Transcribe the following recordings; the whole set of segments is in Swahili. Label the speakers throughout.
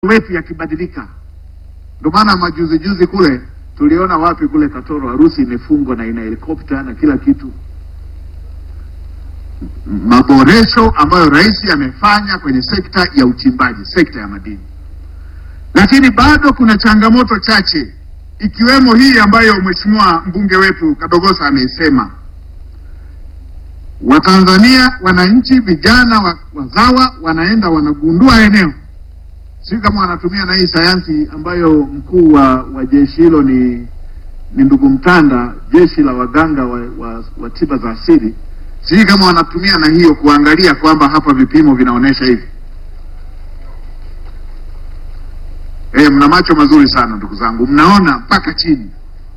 Speaker 1: wetu yakibadilika. Ndio maana majuzi juzi kule tuliona wapi kule Katoro, harusi imefungwa na ina helikopta na kila kitu. Maboresho ambayo rais amefanya kwenye sekta ya uchimbaji, sekta ya madini, lakini bado kuna changamoto chache, ikiwemo hii ambayo mheshimiwa mbunge wetu Kadogosa ameisema. Watanzania, wananchi, vijana wa- wazawa wanaenda wanagundua eneo si kama wanatumia na hii sayansi ambayo mkuu wa, wa jeshi hilo ni ni ndugu Mtanda, jeshi la waganga wa, wa, wa tiba za asili. Sijui kama wanatumia na hiyo kuangalia kwamba hapa vipimo vinaonyesha hivi. Eh, mna macho mazuri sana ndugu zangu, mnaona mpaka chini.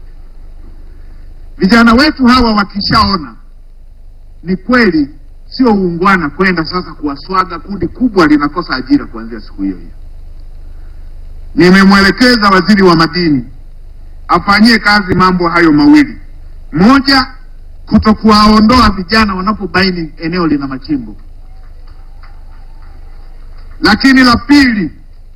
Speaker 1: Vijana wetu hawa wakishaona ni kweli, sio uungwana kwenda sasa kuwaswaga. Kundi kubwa linakosa ajira kuanzia siku hiyo hiyo. Nimemwelekeza waziri wa madini afanyie kazi mambo hayo mawili: moja, kutokuwaondoa vijana wanapobaini eneo lina machimbo, lakini la pili,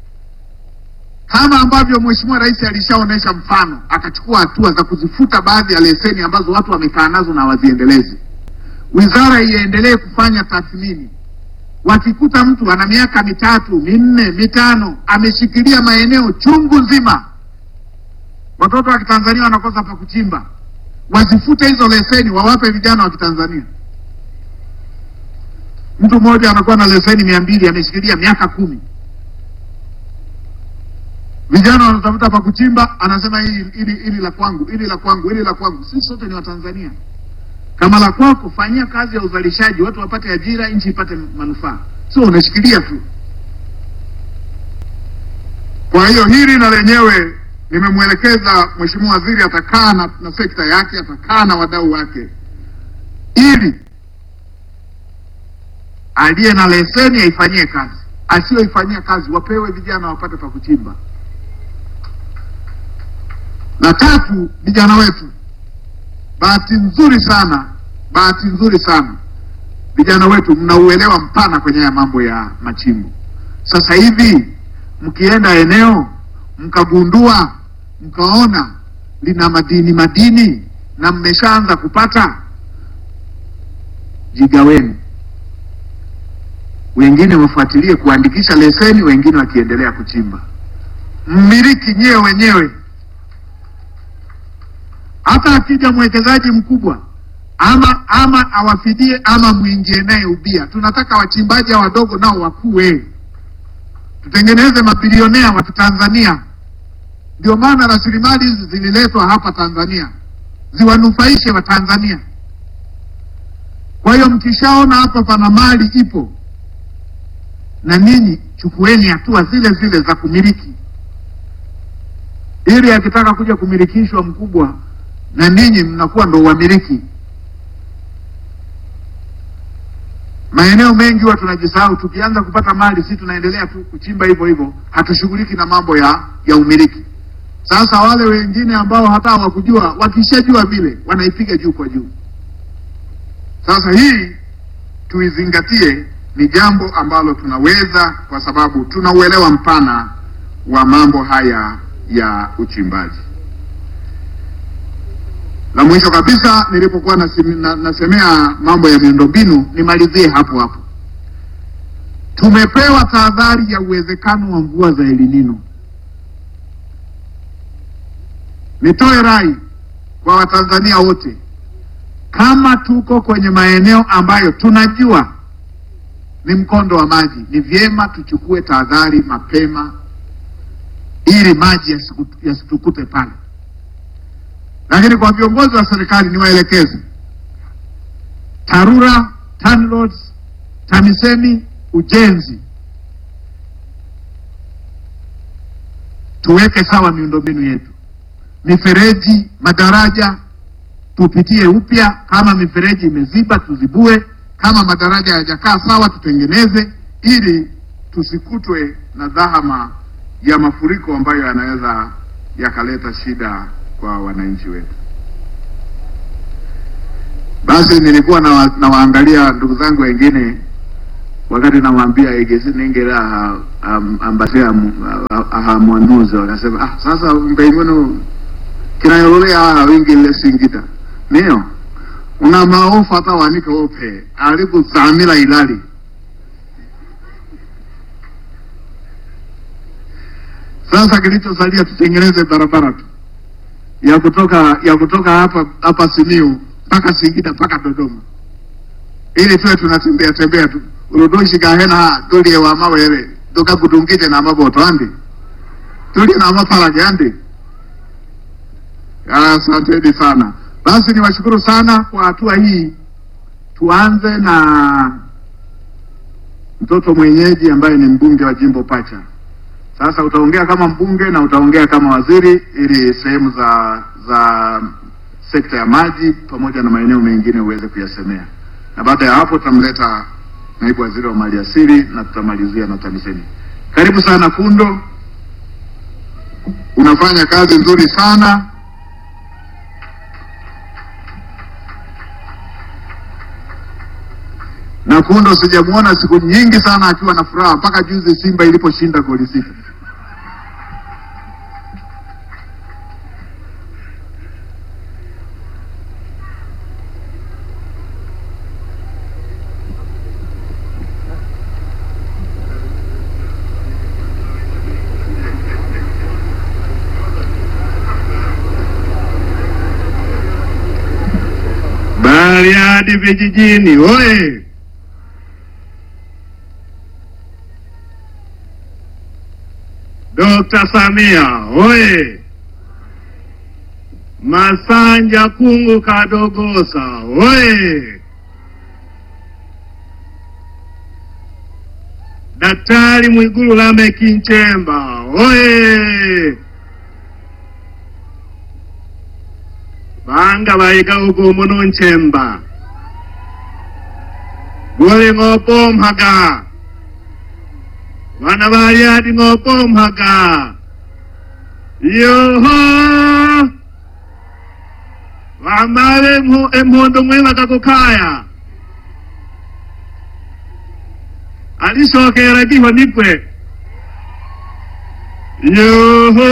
Speaker 1: kama ambavyo Mheshimiwa Rais alishaonyesha mfano, akachukua hatua za kuzifuta baadhi ya leseni ambazo watu wamekaa nazo na waziendelezi, wizara iendelee kufanya tathmini wakikuta mtu ana miaka mitatu minne mitano ameshikilia maeneo chungu nzima, watoto wa Kitanzania wanakosa pa kuchimba, wazifute hizo leseni, wawape vijana wa Kitanzania. Mtu mmoja anakuwa na leseni mia mbili ameshikilia miaka kumi, vijana wanatafuta pa kuchimba, anasema hili hili hili la kwangu, hili la kwangu, hili la kwangu. Sisi sote ni Watanzania kama la kwako, fanyia kazi ya uzalishaji, watu wapate ajira, nchi ipate manufaa, sio unashikilia tu. Kwa hiyo hili na lenyewe nimemwelekeza Mheshimiwa Waziri, atakaa na, na sekta yake, atakaa na wadau wake, ili aliye na leseni aifanyie kazi, asiyoifanyia kazi wapewe vijana wapate pa kuchimba. Na tatu, vijana wetu Bahati nzuri sana, bahati nzuri sana, vijana wetu mnauelewa mpana kwenye haya mambo ya machimbo. Sasa hivi mkienda eneo mkagundua, mkaona lina madini madini na mmeshaanza kupata, jigaweni, wengine wafuatilie kuandikisha leseni, wengine wakiendelea kuchimba, mmiliki nyewe wenyewe hata akija mwekezaji mkubwa ama ama awafidie ama mwingie naye ubia. Tunataka wachimbaji hao wadogo nao wakue, tutengeneze mabilionea wa Kitanzania. Ndio maana rasilimali hizi zililetwa hapa Tanzania ziwanufaishe Watanzania. Kwa hiyo mkishaona hapa pana mali ipo, na ninyi chukueni hatua zile zile za kumiliki, ili akitaka kuja kumilikishwa mkubwa na ninyi mnakuwa ndo wamiliki. Maeneo mengi huwa tunajisahau, tukianza kupata mali si tunaendelea tu kuchimba hivyo hivyo, hatushughuliki na mambo ya ya umiliki. Sasa wale wengine ambao hata hawakujua, wakishajua vile wanaipiga juu kwa juu. Sasa hii tuizingatie, ni jambo ambalo tunaweza, kwa sababu tuna uelewa mpana wa mambo haya ya uchimbaji. La mwisho kabisa, nilipokuwa naseme- na- nasemea mambo ya miundombinu, nimalizie hapo hapo. Tumepewa tahadhari ya uwezekano wa mvua za El Nino. Nitoe rai kwa Watanzania wote, kama tuko kwenye maeneo ambayo tunajua ni mkondo wa maji, ni vyema tuchukue tahadhari mapema, ili maji yasiku- yasitukute pale lakini kwa viongozi wa serikali niwaelekeze, TARURA, TANROADS, TAMISEMI, ujenzi, tuweke sawa miundombinu yetu, mifereji, madaraja tupitie upya. Kama mifereji imeziba tuzibue, kama madaraja hayajakaa sawa tutengeneze, ili tusikutwe na dhahama ya mafuriko ambayo yanaweza yakaleta shida kwa wananchi wetu. Basi nilikuwa nawa- nawaangalia ndugu zangu wengine wakati namwambia egesi ningera aha- am- ambase amu- a- aha mwanuzi wakasema ah, sasa mbeimono kinayololea aha wingile singita niyo una maofa hata wanika ope alikuzamila ilali sasa kilichosalia tutengeneze barabara tu ya kutoka ya kutoka hapa hapa Simiu mpaka Singida mpaka Dodoma ili tuwe tunatembea tembea tu urudoshika hena tulie wa mawere toka kutungite na maboto andi tulie na mapalage andi asanteni sana basi niwashukuru sana kwa hatua hii tuanze na mtoto mwenyeji ambaye ni mbunge wa jimbo pacha sasa utaongea kama mbunge na utaongea kama waziri ili sehemu za za sekta ya maji pamoja na maeneo mengine uweze kuyasemea na baada ya hapo tutamleta naibu waziri wa mali asili na tutamalizia na TAMISEMI. Karibu sana Kundo, unafanya kazi nzuri sana. Na Kundo sijamuona siku nyingi sana akiwa na furaha, mpaka juzi Simba iliposhinda goli sita. Bariadi vijijini oye! Dr. Samia oye! Masanja Kungu Kadogosa oye! Daktari Mwigulu Lameck Nchemba oye! Banga bayiga ugumu nunchemba gole ng'opomphaga bana balyadi ng'opomphaga yoho bamale empu- empundu mwibaga kukaya alisokera giho nigwe yoho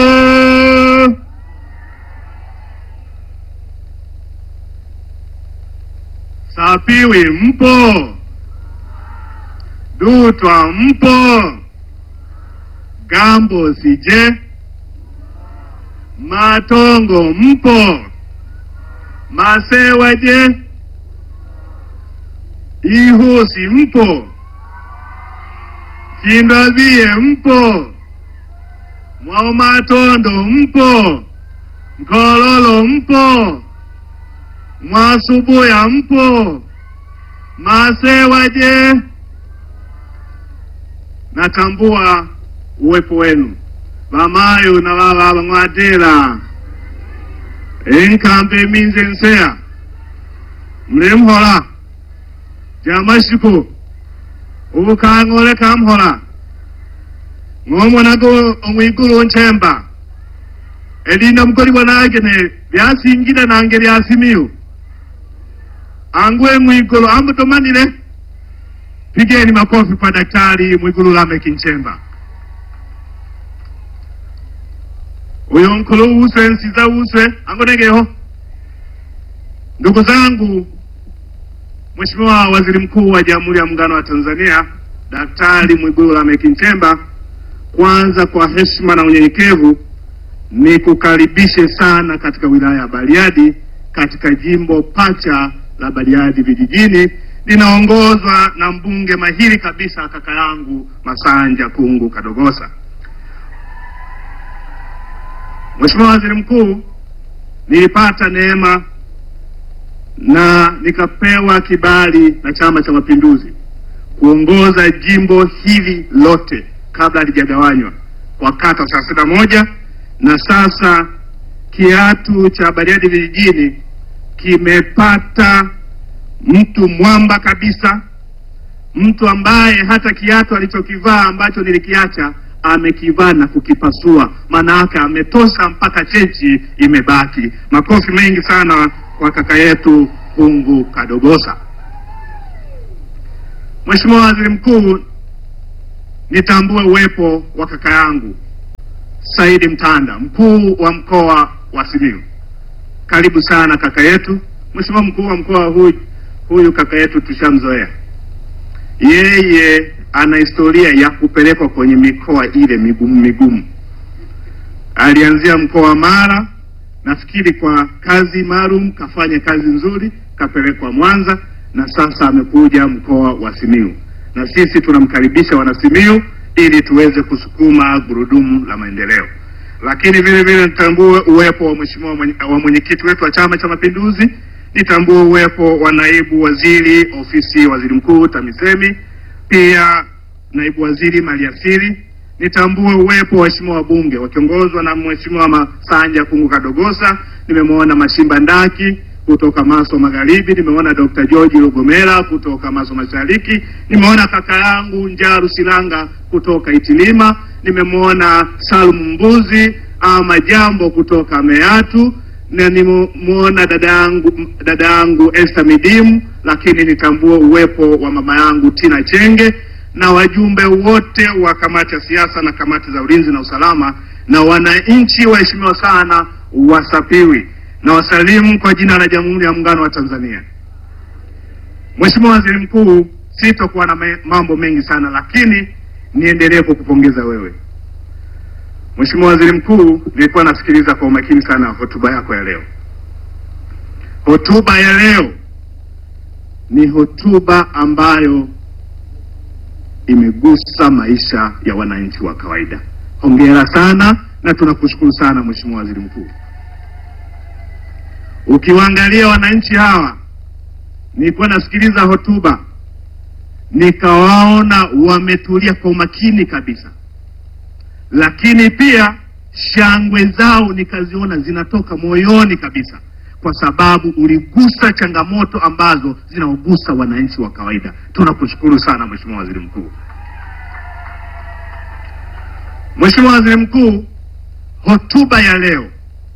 Speaker 1: Sapiwi mpo, Dutwa mpo, Gambo sije, Matongo mpo, Masewa je, Ihusi mpo, Kindovie mpo, Mwaumatondo mpo, Mkololo mpo, Mwasubuya mpo, Masewa je? Natambua uwepo wenu Bamayo na baba bamwadela enkambe minze nseya mlemhola jamashiko ubukang'ole kamhola ng'omonago omwigulu nchemba elinda mukolibwa nagene lyasingida nange lyasimiyu angwe mwigulu amutomanile pigeni makofi kwa daktari mwigulu lameck nchemba uyo nkulu uswe nsiza uswe angonegeho ndugu zangu Mheshimiwa Waziri Mkuu wa Jamhuri ya Muungano wa Tanzania Daktari Mwigulu Lameck Nchemba, kwanza kwa heshima na unyenyekevu ni kukaribishe sana katika wilaya ya Bariadi katika jimbo pacha la Bariadi vijijini linaongozwa na mbunge mahiri kabisa kaka yangu Masanja Kungu Kadogosa. Mheshimiwa Waziri Mkuu, nilipata neema na nikapewa kibali na Chama cha Mapinduzi kuongoza jimbo hili lote kabla halijagawanywa kwa kata thelathini na moja na sasa kiatu cha Bariadi vijijini kimepata mtu mwamba kabisa, mtu ambaye hata kiatu alichokivaa ambacho nilikiacha amekivaa na kukipasua, maana yake ametosha mpaka chechi imebaki. Makofi mengi sana kwa kaka yetu Kungu Kadogosa.
Speaker 2: Mheshimiwa Waziri Mkuu, nitambue uwepo wa kaka yangu Saidi Mtanda, mkuu wa mkoa wa Simiyu. Karibu sana kaka yetu. Mheshimiwa mkuu wa mkoa huyu, huyu kaka yetu tushamzoea, yeye ana historia ya kupelekwa kwenye mikoa ile migumu migumu. Alianzia mkoa wa Mara, nafikiri kwa kazi maalum, kafanya kazi nzuri, kapelekwa Mwanza na sasa amekuja mkoa wa Simiyu, na sisi tunamkaribisha wana Simiyu ili tuweze kusukuma gurudumu la maendeleo. Lakini vile vile nitambue uwepo wa mheshimiwa mwenye- wa mwenyekiti wetu wa Chama cha Mapinduzi, nitambue uwepo wa naibu waziri ofisi ya waziri mkuu TAMISEMI, pia naibu waziri maliasili. Nitambue uwepo wa waheshimiwa wabunge wakiongozwa na mheshimiwa Masanja Kungu Kadogosa. Nimemwona Mashimba Ndaki kutoka Maso Magharibi, nimeona Dr. George Lugomera kutoka Maso Mashariki, nimeona kaka yangu Njaru Silanga kutoka Itilima, nimemwona Salum Mbuzi ama Jambo kutoka Meatu na nimemwona dada yangu dada yangu Esther Midimu, lakini nitambue uwepo wa mama yangu Tina Chenge na wajumbe wote wa kamati ya siasa na kamati za ulinzi na usalama na wananchi waheshimiwa sana wasapiwi na wasalimu kwa jina la Jamhuri ya Muungano wa Tanzania. Mheshimiwa Waziri Mkuu, sitokuwa na me- mambo mengi sana, lakini niendelee kukupongeza wewe Mheshimiwa Waziri Mkuu, nilikuwa nasikiliza kwa umakini sana hotuba yako ya leo. Hotuba ya leo ni hotuba ambayo imegusa maisha ya wananchi wa kawaida. Hongera sana na tunakushukuru sana Mheshimiwa Waziri Mkuu. Ukiwaangalia wananchi hawa, nilikuwa nasikiliza hotuba nikawaona wametulia kwa umakini kabisa, lakini pia shangwe zao nikaziona zinatoka moyoni kabisa, kwa sababu uligusa changamoto ambazo zinaogusa wananchi wa kawaida. Tunakushukuru sana Mheshimiwa Waziri Mkuu. Mheshimiwa Waziri Mkuu, hotuba ya leo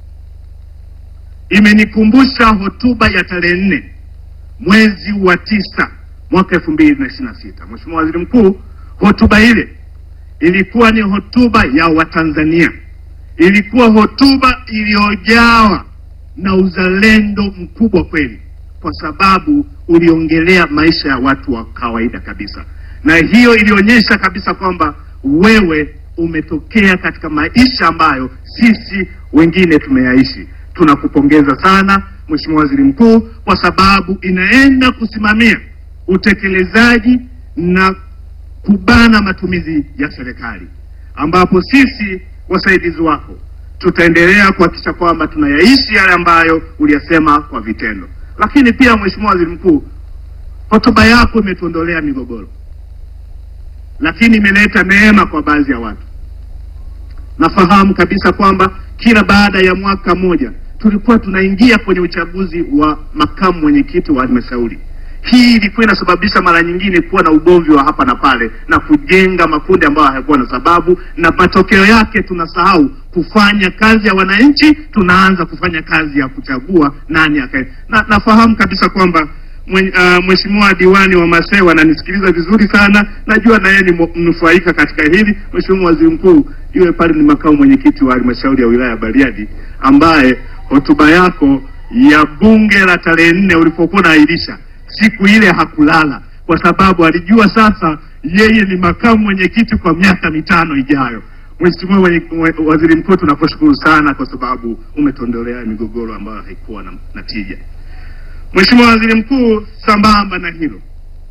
Speaker 2: imenikumbusha hotuba ya tarehe nne mwezi wa tisa mwaka elfu mbili na ishirini na sita. Mheshimiwa Waziri Mkuu, hotuba ile ilikuwa ni hotuba ya Watanzania, ilikuwa hotuba iliyojawa na uzalendo mkubwa kweli, kwa sababu uliongelea maisha ya watu wa kawaida kabisa, na hiyo ilionyesha kabisa kwamba wewe umetokea katika maisha ambayo sisi wengine tumeyaishi. Tunakupongeza sana Mheshimiwa Waziri Mkuu, kwa sababu inaenda kusimamia utekelezaji na kubana matumizi ya serikali, ambapo sisi wasaidizi wako tutaendelea kuhakikisha kwamba tunayaishi yale ambayo uliyasema kwa vitendo. Lakini pia Mheshimiwa Waziri Mkuu, hotuba yako imetuondolea migogoro, lakini imeleta neema kwa baadhi ya watu. Nafahamu kabisa kwamba kila baada ya mwaka mmoja tulikuwa tunaingia kwenye uchaguzi wa makamu mwenyekiti wa halmashauri. Hii ilikuwa inasababisha mara nyingine kuwa na ugomvi wa hapa na pale na kujenga makundi ambayo hayakuwa na sababu, na matokeo yake tunasahau kufanya kazi ya wananchi, tunaanza kufanya kazi ya kuchagua nani akae. Na nafahamu kabisa kwamba mwen- ah, Mheshimiwa diwani wa Masewa ananisikiliza vizuri sana, najua na yeye ni mo- mnufaika katika hili. Mheshimiwa Waziri Mkuu, yule pale ni makamu mwenyekiti wa halmashauri ya wilaya ya Bariadi ambaye hotuba yako ya bunge la tarehe nne ulipokuwa unaahirisha siku ile hakulala, kwa sababu alijua sasa yeye ni makamu mwenyekiti kwa miaka mitano ijayo. Mheshimiwa mwenye- mwe- Waziri Mkuu, tunakushukuru sana kwa sababu umetondolea migogoro ambayo haikuwa na, na tija. Mheshimiwa Waziri Mkuu, sambamba na hilo,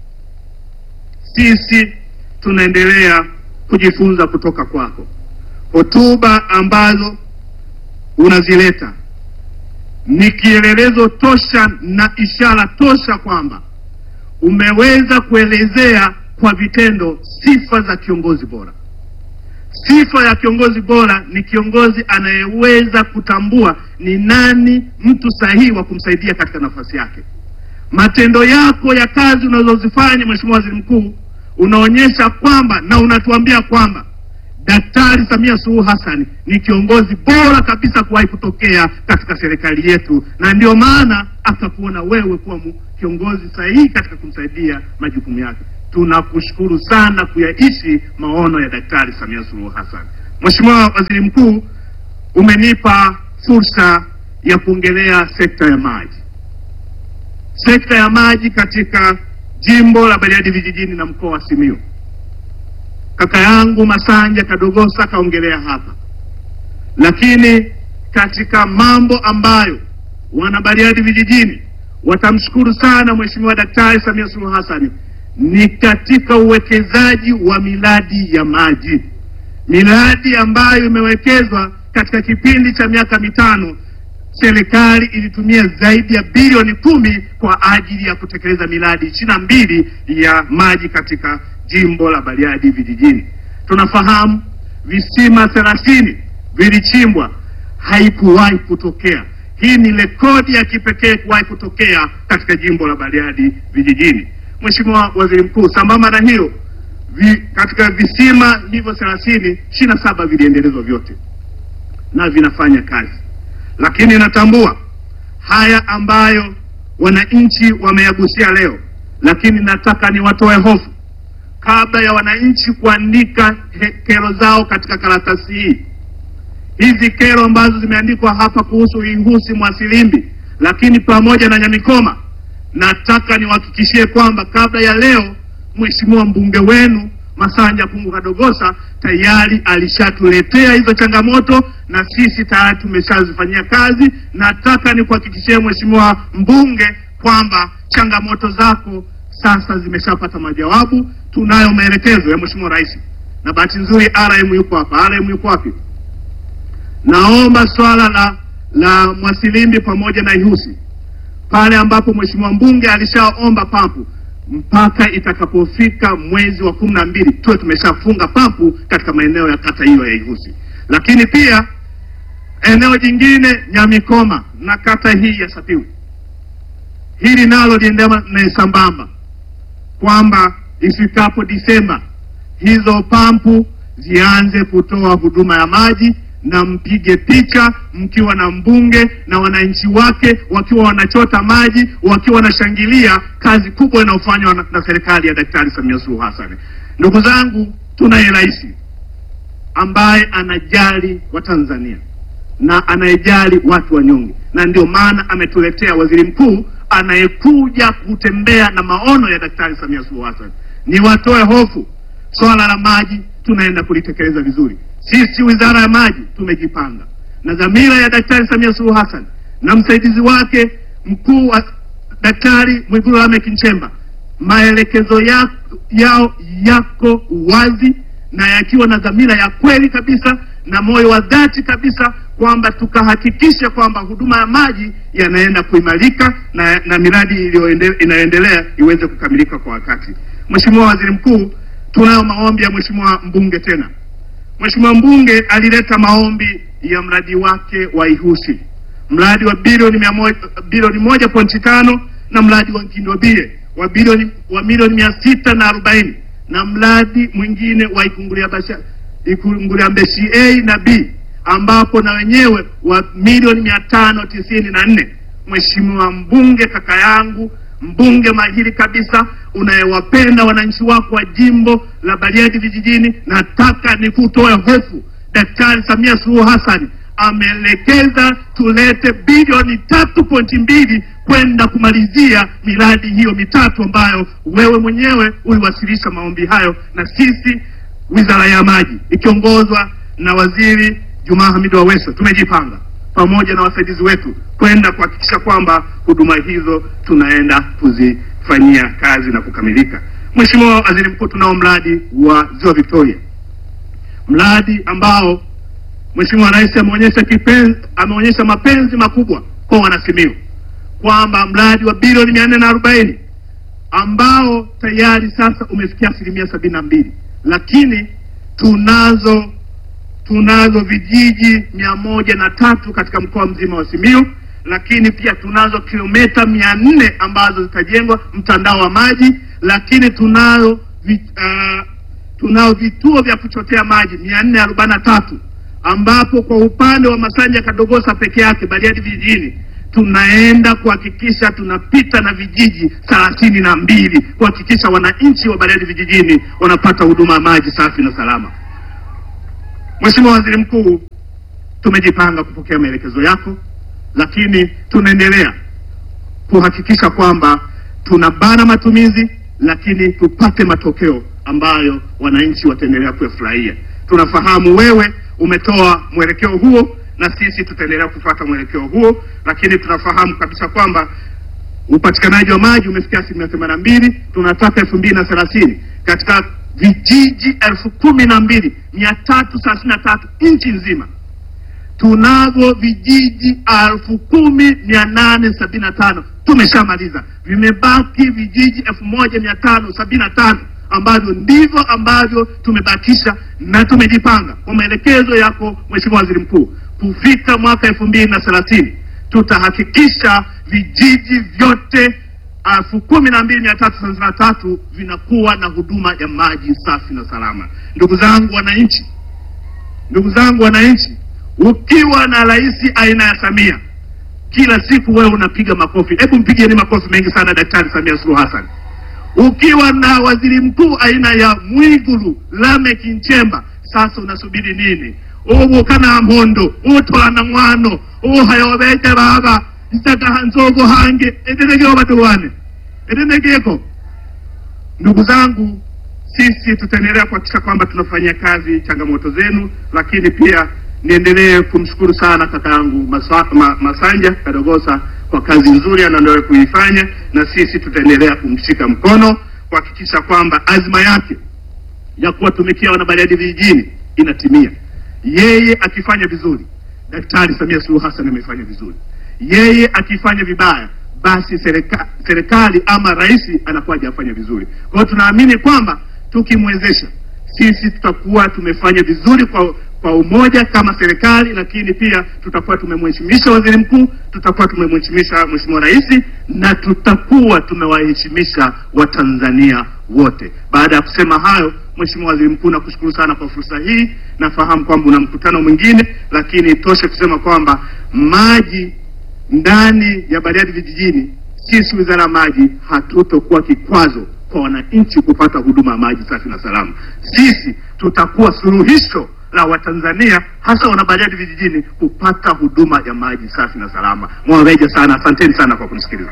Speaker 2: sisi tunaendelea kujifunza kutoka kwako. Hotuba ambazo unazileta ni kielelezo tosha na ishara tosha kwamba umeweza kuelezea kwa vitendo sifa za kiongozi bora. Sifa ya kiongozi bora ni kiongozi anayeweza kutambua ni nani mtu sahihi wa kumsaidia katika nafasi yake. Matendo yako ya kazi unazozifanya Mheshimiwa Waziri Mkuu, unaonyesha kwamba na unatuambia kwamba Daktari Samia Suluhu Hassan ni kiongozi bora kabisa kuwahi kutokea katika serikali yetu, na ndio maana akakuona wewe kuwa mu- kiongozi sahihi katika kumsaidia majukumu yake. tunakushukuru sana kuyaishi maono ya Daktari Samia Suluhu Hassan. Mheshimiwa Waziri Mkuu, umenipa fursa ya kuongelea sekta ya maji. Sekta ya maji katika jimbo la Bariadi vijijini na mkoa wa Simiyu, kaka yangu Masanja Kadogosa kaongelea hapa, lakini katika mambo ambayo wana Bariadi vijijini watamshukuru sana Mheshimiwa Daktari Samia Suluhu Hassan ni katika uwekezaji wa miradi ya maji, miradi ambayo imewekezwa katika kipindi cha miaka mitano. Serikali ilitumia zaidi ya bilioni kumi kwa ajili ya kutekeleza miradi ishirini na mbili ya maji katika jimbo la Bariadi vijijini. Tunafahamu visima thelathini vilichimbwa, haikuwahi kutokea. Hii ni rekodi ya kipekee kuwahi kutokea katika jimbo la Bariadi vijijini. Mheshimiwa Waziri Mkuu, sambamba na hiyo vi, katika visima hivyo thelathini ishirini na saba viliendelezwa vyote na vinafanya kazi, lakini natambua haya ambayo wananchi wameyagusia leo, lakini nataka niwatoe hofu kabla ya wananchi kuandika he- kero zao katika karatasi hii. Hizi kero ambazo zimeandikwa hapa kuhusu Ihusi Mwasilimbi, lakini pamoja na Nyamikoma, nataka niwahakikishie kwamba kabla ya leo mheshimiwa mbunge wenu Masanja Kungu Kadogosa tayari alishatuletea hizo changamoto na sisi tayari tumeshazifanyia kazi. Nataka nikuhakikishie mheshimiwa mbunge kwamba changamoto zako sasa zimeshapata majawabu. Tunayo maelekezo ya mheshimiwa rais, na bahati nzuri RM yuko hapa. RM yuko wapi? Naomba swala la la Mwasilimbi pamoja na Ihusi pale ambapo mheshimiwa mbunge alishaomba pampu mpaka itakapofika mwezi wa kumi na mbili tuwe tumeshafunga pampu katika maeneo ya kata hiyo ya Ihusi. Lakini pia eneo jingine Nyamikoma na kata hii ya Sapiwi, hili nalo liendana na sambamba kwamba ifikapo Disemba hizo pampu zianze kutoa huduma ya maji na mpige picha mkiwa na mbunge na wananchi wake wakiwa wanachota maji wakiwa wanashangilia kazi kubwa inayofanywa na, na serikali ya Daktari Samia Suluhu Hassan. Ndugu zangu, tunaye rais ambaye anajali Watanzania na anayejali watu wanyonge, na ndio maana ametuletea waziri mkuu anayekuja kutembea na maono ya Daktari Samia Suluhu Hassan. Niwatoe hofu, swala la maji tunaenda kulitekeleza vizuri. Sisi wizara ya maji tumejipanga na dhamira ya Daktari Samia Suluhu Hassan na msaidizi wake mkuu wa Daktari Mwigulu Lameck Nchemba, maelekezo ya, yao yako wazi na yakiwa na dhamira ya kweli kabisa na moyo wa dhati kabisa kwamba tukahakikisha kwamba huduma ya maji yanaenda kuimarika na, na miradi iliyoende- inayoendelea iweze kukamilika kwa wakati. Mheshimiwa Waziri Mkuu, tunayo maombi ya Mheshimiwa mbunge tena. Mheshimiwa mbunge alileta maombi ya mradi wake wa Ihusi, mradi wa bilioni mia moja bilioni moja pointi tano na mradi wa Kindobie wa bilioni wa milioni mia sita na arobaini na mradi mwingine wa Ikungulia Basha Ikungulia Mbeshi A na B ambapo na wenyewe wa milioni mia tano tisini na nne. Mheshimiwa mbunge, kaka yangu mbunge mahiri kabisa, unayewapenda wananchi wako wa jimbo la Bariadi vijijini, nataka nikutoe hofu. Daktari Samia Suluhu Hassan ameelekeza tulete bilioni tatu pointi mbili kwenda kumalizia miradi hiyo mitatu ambayo wewe mwenyewe uliwasilisha maombi hayo, na sisi wizara ya maji ikiongozwa na waziri Juma Hamid Aweso tumejipanga pamoja na wasaidizi wetu kwenda kuhakikisha kwamba huduma hizo tunaenda kuzifanyia kazi na kukamilika. Mheshimiwa Waziri Mkuu, tunao mradi wa Ziwa Victoria, mradi ambao Mheshimiwa Rais ameonyesha kipenzi, ameonyesha mapenzi makubwa kwa wanasimiu kwamba mradi wa bilioni mia nne na arobaini ambao tayari sasa umefikia asilimia sabini na mbili, lakini tunazo tunazo vijiji mia moja na tatu katika mkoa mzima wa Simiyu, lakini pia tunazo kilomita mia nne ambazo zitajengwa mtandao wa maji, lakini tunayo vi, uh, tunao vituo vya kuchotea maji mia nne arobaini na tatu ambapo kwa upande wa Masanja Kadogosa peke yake Bariadi vijijini tunaenda kuhakikisha tunapita na vijiji thelathini na mbili kuhakikisha wananchi wa Bariadi vijijini wanapata huduma ya maji safi na salama. Mheshimiwa Waziri Mkuu, tumejipanga kupokea maelekezo yako, lakini tunaendelea kuhakikisha kwamba tunabana matumizi, lakini tupate matokeo ambayo wananchi wataendelea kuyafurahia. Tunafahamu wewe umetoa mwelekeo huo na sisi tutaendelea kufuata mwelekeo huo, lakini tunafahamu kabisa kwamba upatikanaji wa maji umefikia asilimia themanini na mbili. Tunataka elfu mbili na thelathini katika vijiji elfu kumi na mbili mia tatu thelathini na tatu nchi nzima tunavyo vijiji elfu kumi mia nane sabini na tano tumeshamaliza. Vimebaki vijiji elfu moja mia tano sabini na tano ambavyo ndivyo ambavyo tumebakisha na tumejipanga kwa maelekezo yako Mheshimiwa Waziri Mkuu, kufika mwaka elfu mbili na thelathini tutahakikisha vijiji vyote elfu kumi na mbili mia tatu thelathini na tatu vinakuwa na huduma ya maji safi na salama. Ndugu zangu wananchi, ndugu zangu wananchi, ukiwa na rais aina ya Samia, kila siku wewe unapiga makofi. Hebu mpigieni makofi mengi sana Daktari Samia Suluhu Hassan. Ukiwa na waziri mkuu aina ya Mwigulu Lameck Nchemba, sasa unasubiri nini? ubu kana mpondo utwana mwano uhayobete baba isaka nzogo hange edenegeo baduwane edenegeko. Ndugu zangu, sisi tutaendelea kuhakikisha kwamba tunafanyia kazi changamoto zenu, lakini pia niendelee kumshukuru sana kaka yangu Masa, ma, Masanja Kadogosa kwa kazi nzuri anaendelea kuifanya, na sisi tutaendelea kumshika mkono kuhakikisha kwamba azma yake ya kuwatumikia wanabariadi vijijini inatimia. Yeye akifanya vizuri, Daktari Samia Suluhu Hassan amefanya vizuri. Yeye akifanya vibaya, basi serika, serikali ama rais anakuwa hajafanya vizuri. Kwa hiyo tunaamini kwamba tukimwezesha sisi tutakuwa tumefanya vizuri kwa kwa umoja kama serikali, lakini pia tutakuwa tumemheshimisha waziri mkuu, tutakuwa tumemheshimisha mheshimiwa rais, na tutakuwa tumewaheshimisha Watanzania wote. Baada ya kusema hayo, Mheshimiwa Waziri Mkuu, nakushukuru sana kwa fursa hii. Nafahamu kwamba una mkutano mwingine, lakini toshe kusema kwamba maji ndani ya Bariadi vijijini, sisi Wizara ya Maji hatutokuwa kikwazo kwa wananchi kupata huduma ya maji safi na salama. Sisi tutakuwa suluhisho la Watanzania hasa wanabariadi vijijini kupata huduma ya maji safi na salama. Mwaweja sana, asanteni sana kwa kunisikiliza.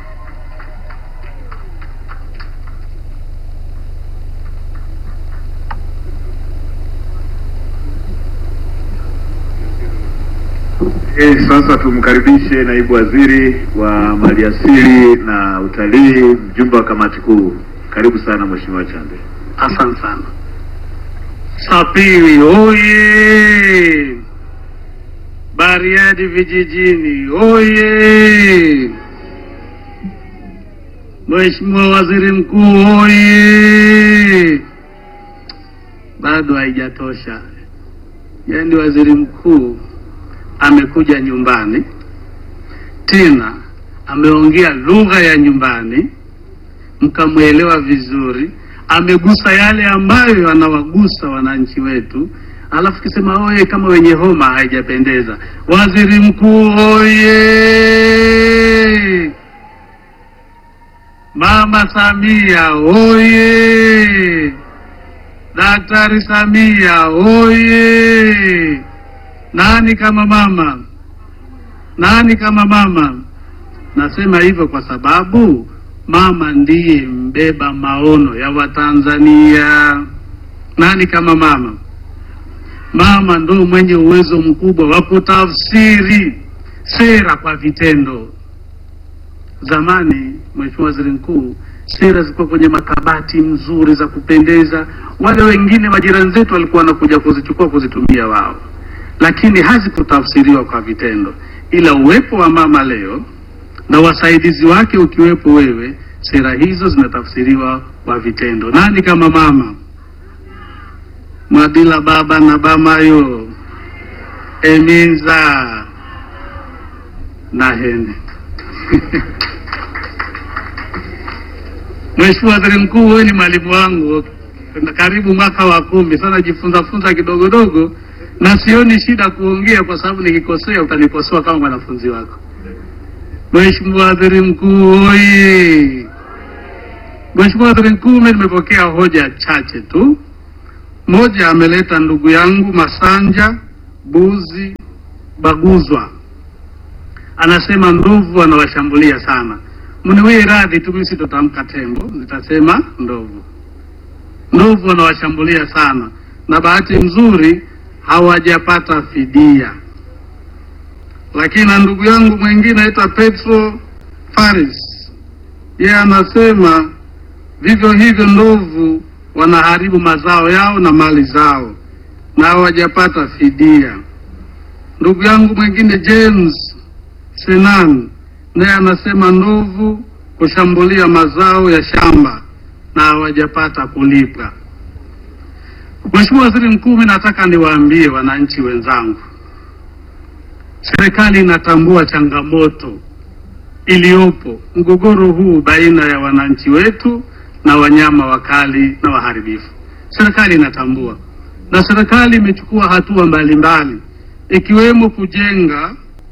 Speaker 3: Eh, sasa tumkaribishe naibu waziri wa maliasili na utalii, mjumbe wa kamati kuu. Karibu sana Mheshimiwa Chande.
Speaker 4: Asante sana. Sapiri oye! Bariadi vijijini oye! Mheshimiwa Waziri Mkuu oye! Bado haijatosha. Yaani waziri mkuu amekuja nyumbani tena ameongea lugha ya nyumbani, mkamwelewa vizuri, amegusa yale ambayo anawagusa wananchi wetu, alafu kisema oye kama wenye homa, haijapendeza. Waziri mkuu oye! Mama Samia oye! Daktari Samia oye! Nani kama mama? Nani kama mama? Nasema hivyo kwa sababu mama ndiye mbeba maono ya Watanzania. Nani kama mama? Mama ndo mwenye uwezo mkubwa wa kutafsiri sera kwa vitendo. Zamani, Mheshimiwa Waziri Mkuu, sera zilikuwa kwenye makabati mzuri za kupendeza, wale wengine majirani zetu walikuwa wanakuja kuzichukua kuzitumia wao lakini hazikutafsiriwa kwa vitendo, ila uwepo wa mama leo na wasaidizi wake ukiwepo wewe, sera hizo zinatafsiriwa kwa vitendo. Nani kama mama? Mwadila baba na bamayo eminza na hene Mheshimiwa Waziri Mkuu, wewe ni mwalimu wangu karibu mwaka wa kumi sasa, jifunza funza kidogo dogo na sioni shida kuongea kwa sababu nikikosea utanikosoa kama mwanafunzi wako. Mheshimiwa Waziri Mkuu oye! Mheshimiwa Waziri Mkuu, mimi nimepokea hoja chache tu. Moja ameleta ndugu yangu Masanja Buzi Baguzwa, anasema ndovu anawashambulia sana. Mniwie radhi tu, mimi sitotamka tembo, nitasema ndovu. Ndovu wanawashambulia sana, na bahati nzuri hawajapata fidia. Lakini na ndugu yangu mwingine aitwa Petro Faris, yeye anasema vivyo hivyo ndovu wanaharibu mazao yao na mali zao na hawajapata fidia. Ndugu yangu mwingine James Senan naye anasema ndovu kushambulia mazao ya shamba na hawajapata kulipa. Mheshimiwa Waziri Mkuu, mimi nataka niwaambie wananchi wenzangu, serikali inatambua changamoto iliyopo, mgogoro huu baina ya wananchi wetu na wanyama wakali na waharibifu. Serikali inatambua na serikali imechukua hatua mbalimbali ikiwemo kujenga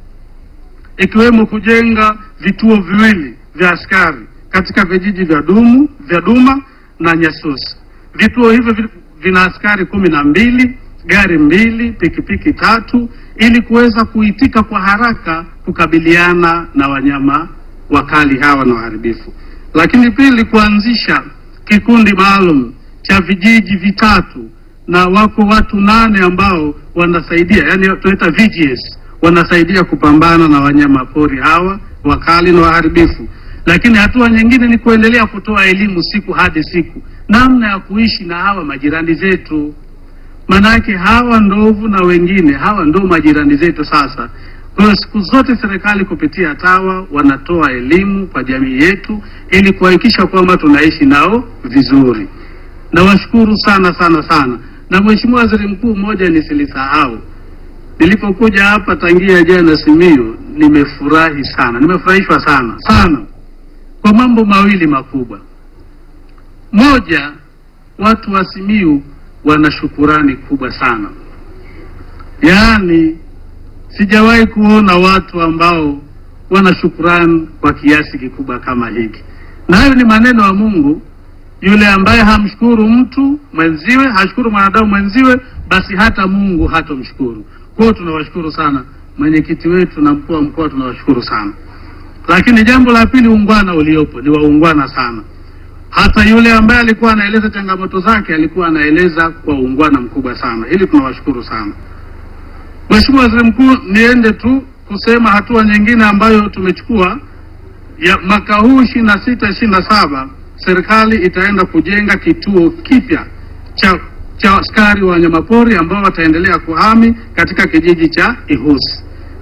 Speaker 4: ikiwemo kujenga vituo viwili vya askari katika vijiji vya Dumu vya Duma na Nyasusi. Vituo hivyo vi- vina askari kumi na mbili, gari mbili, pikipiki tatu, ili kuweza kuitika kwa haraka kukabiliana na wanyama wakali hawa na waharibifu. Lakini pili, kuanzisha kikundi maalum cha vijiji vitatu na wako watu nane ambao wanasaidia, yani tunaita VGS, wanasaidia kupambana na wanyama pori hawa wakali na waharibifu. Lakini hatua nyingine ni kuendelea kutoa elimu siku hadi siku, namna ya kuishi na hawa majirani zetu. Manake hawa ndovu na wengine hawa ndo majirani zetu sasa. Kwa hiyo siku zote serikali kupitia TAWA wanatoa elimu kwa jamii yetu ili kuhakikisha kwamba tunaishi nao vizuri. Nawashukuru sana sana sana. Na Mheshimiwa Waziri Mkuu, moja nisilisahau, nilipokuja hapa tangia jana Simiyu, nimefurahi sana, nimefurahishwa sana sana kwa mambo mawili makubwa. Moja, watu wa Simiyu wana shukurani kubwa sana, yaani sijawahi kuona watu ambao wana shukurani kwa kiasi kikubwa kama hiki, na hayo ni maneno ya Mungu. Yule ambaye hamshukuru mtu mwenziwe, hashukuru mwanadamu mwenziwe, basi hata Mungu hatomshukuru. Kwa hiyo tunawashukuru sana mwenyekiti wetu na mkuu wa mkoa, tunawashukuru sana. Lakini jambo la pili, ungwana uliopo ni waungwana sana. Hata yule ambaye alikuwa anaeleza changamoto zake alikuwa anaeleza kwa uungwana mkubwa sana. Hili tunawashukuru sana. Mheshimiwa Waziri Mkuu, niende tu kusema hatua nyingine ambayo tumechukua ya mwaka huu ishirini na sita ishirini na saba serikali itaenda kujenga kituo kipya cha cha askari wa wanyamapori ambao wataendelea kuhami katika kijiji cha Ihusi.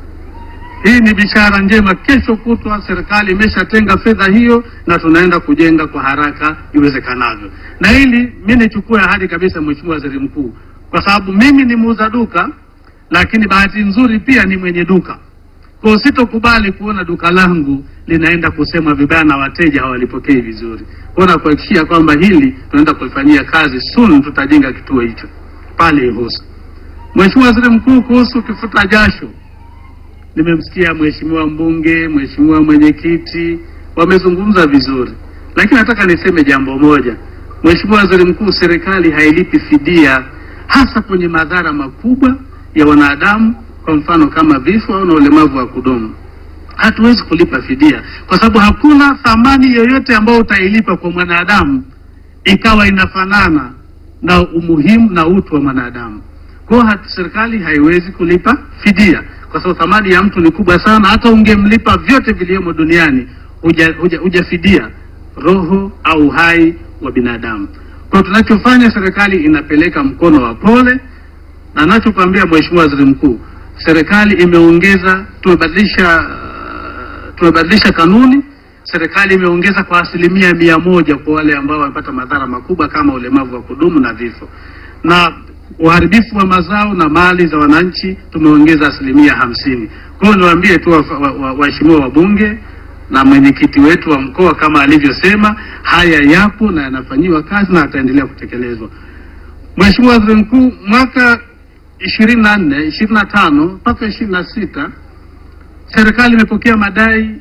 Speaker 4: Hii ni bishara njema. Kesho kutwa serikali imeshatenga fedha hiyo na tunaenda kujenga kwa haraka iwezekanavyo. Na hili mi nichukue ahadi kabisa, Mheshimiwa Waziri Mkuu, kwa sababu mimi ni muuza duka, lakini bahati nzuri pia ni mwenye duka. Kwa hiyo sitokubali kuona duka langu linaenda kusema vibaya na wateja hawalipokei vizuri. Kwa hiyo nakuhakikishia kwamba hili tunaenda kulifanyia kazi, soon tutajenga kituo hicho pale Ihusu. Mheshimiwa Waziri Mkuu, kuhusu kifuta jasho nimemsikia mheshimiwa mbunge, mheshimiwa mwenyekiti wamezungumza vizuri, lakini nataka niseme jambo moja. Mheshimiwa Waziri Mkuu, serikali hailipi fidia hasa kwenye madhara makubwa ya wanadamu, kwa mfano kama vifo au na ulemavu wa kudumu. Hatuwezi kulipa fidia kwa sababu hakuna thamani yoyote ambayo utailipa kwa mwanadamu ikawa inafanana na umuhimu na utu wa mwanadamu. Kwa hiyo hatu- serikali haiwezi kulipa fidia kwa sababu thamani ya mtu ni kubwa sana. Hata ungemlipa vyote vilivyomo duniani huja, huja, hujafidia roho au uhai wa binadamu. Kwa hiyo tunachofanya, serikali inapeleka mkono wa pole, na nachokwambia Mheshimiwa Waziri Mkuu, serikali imeongeza, tumebadilisha uh, tumebadilisha kanuni. Serikali imeongeza kwa asilimia mia moja kwa wale ambao wamepata madhara makubwa kama ulemavu wa kudumu na vifo, na uharibifu wa mazao na mali za wananchi tumeongeza asilimia hamsini. Kwa hiyo niwaambie tu waheshimiwa wa, wa, waheshimiwa wabunge na mwenyekiti wetu wa mkoa kama alivyosema, haya yapo na yanafanyiwa kazi na yataendelea kutekelezwa. Mheshimiwa Waziri Mkuu, mwaka ishirini na nne ishirini na tano mpaka ishirini na sita serikali imepokea madai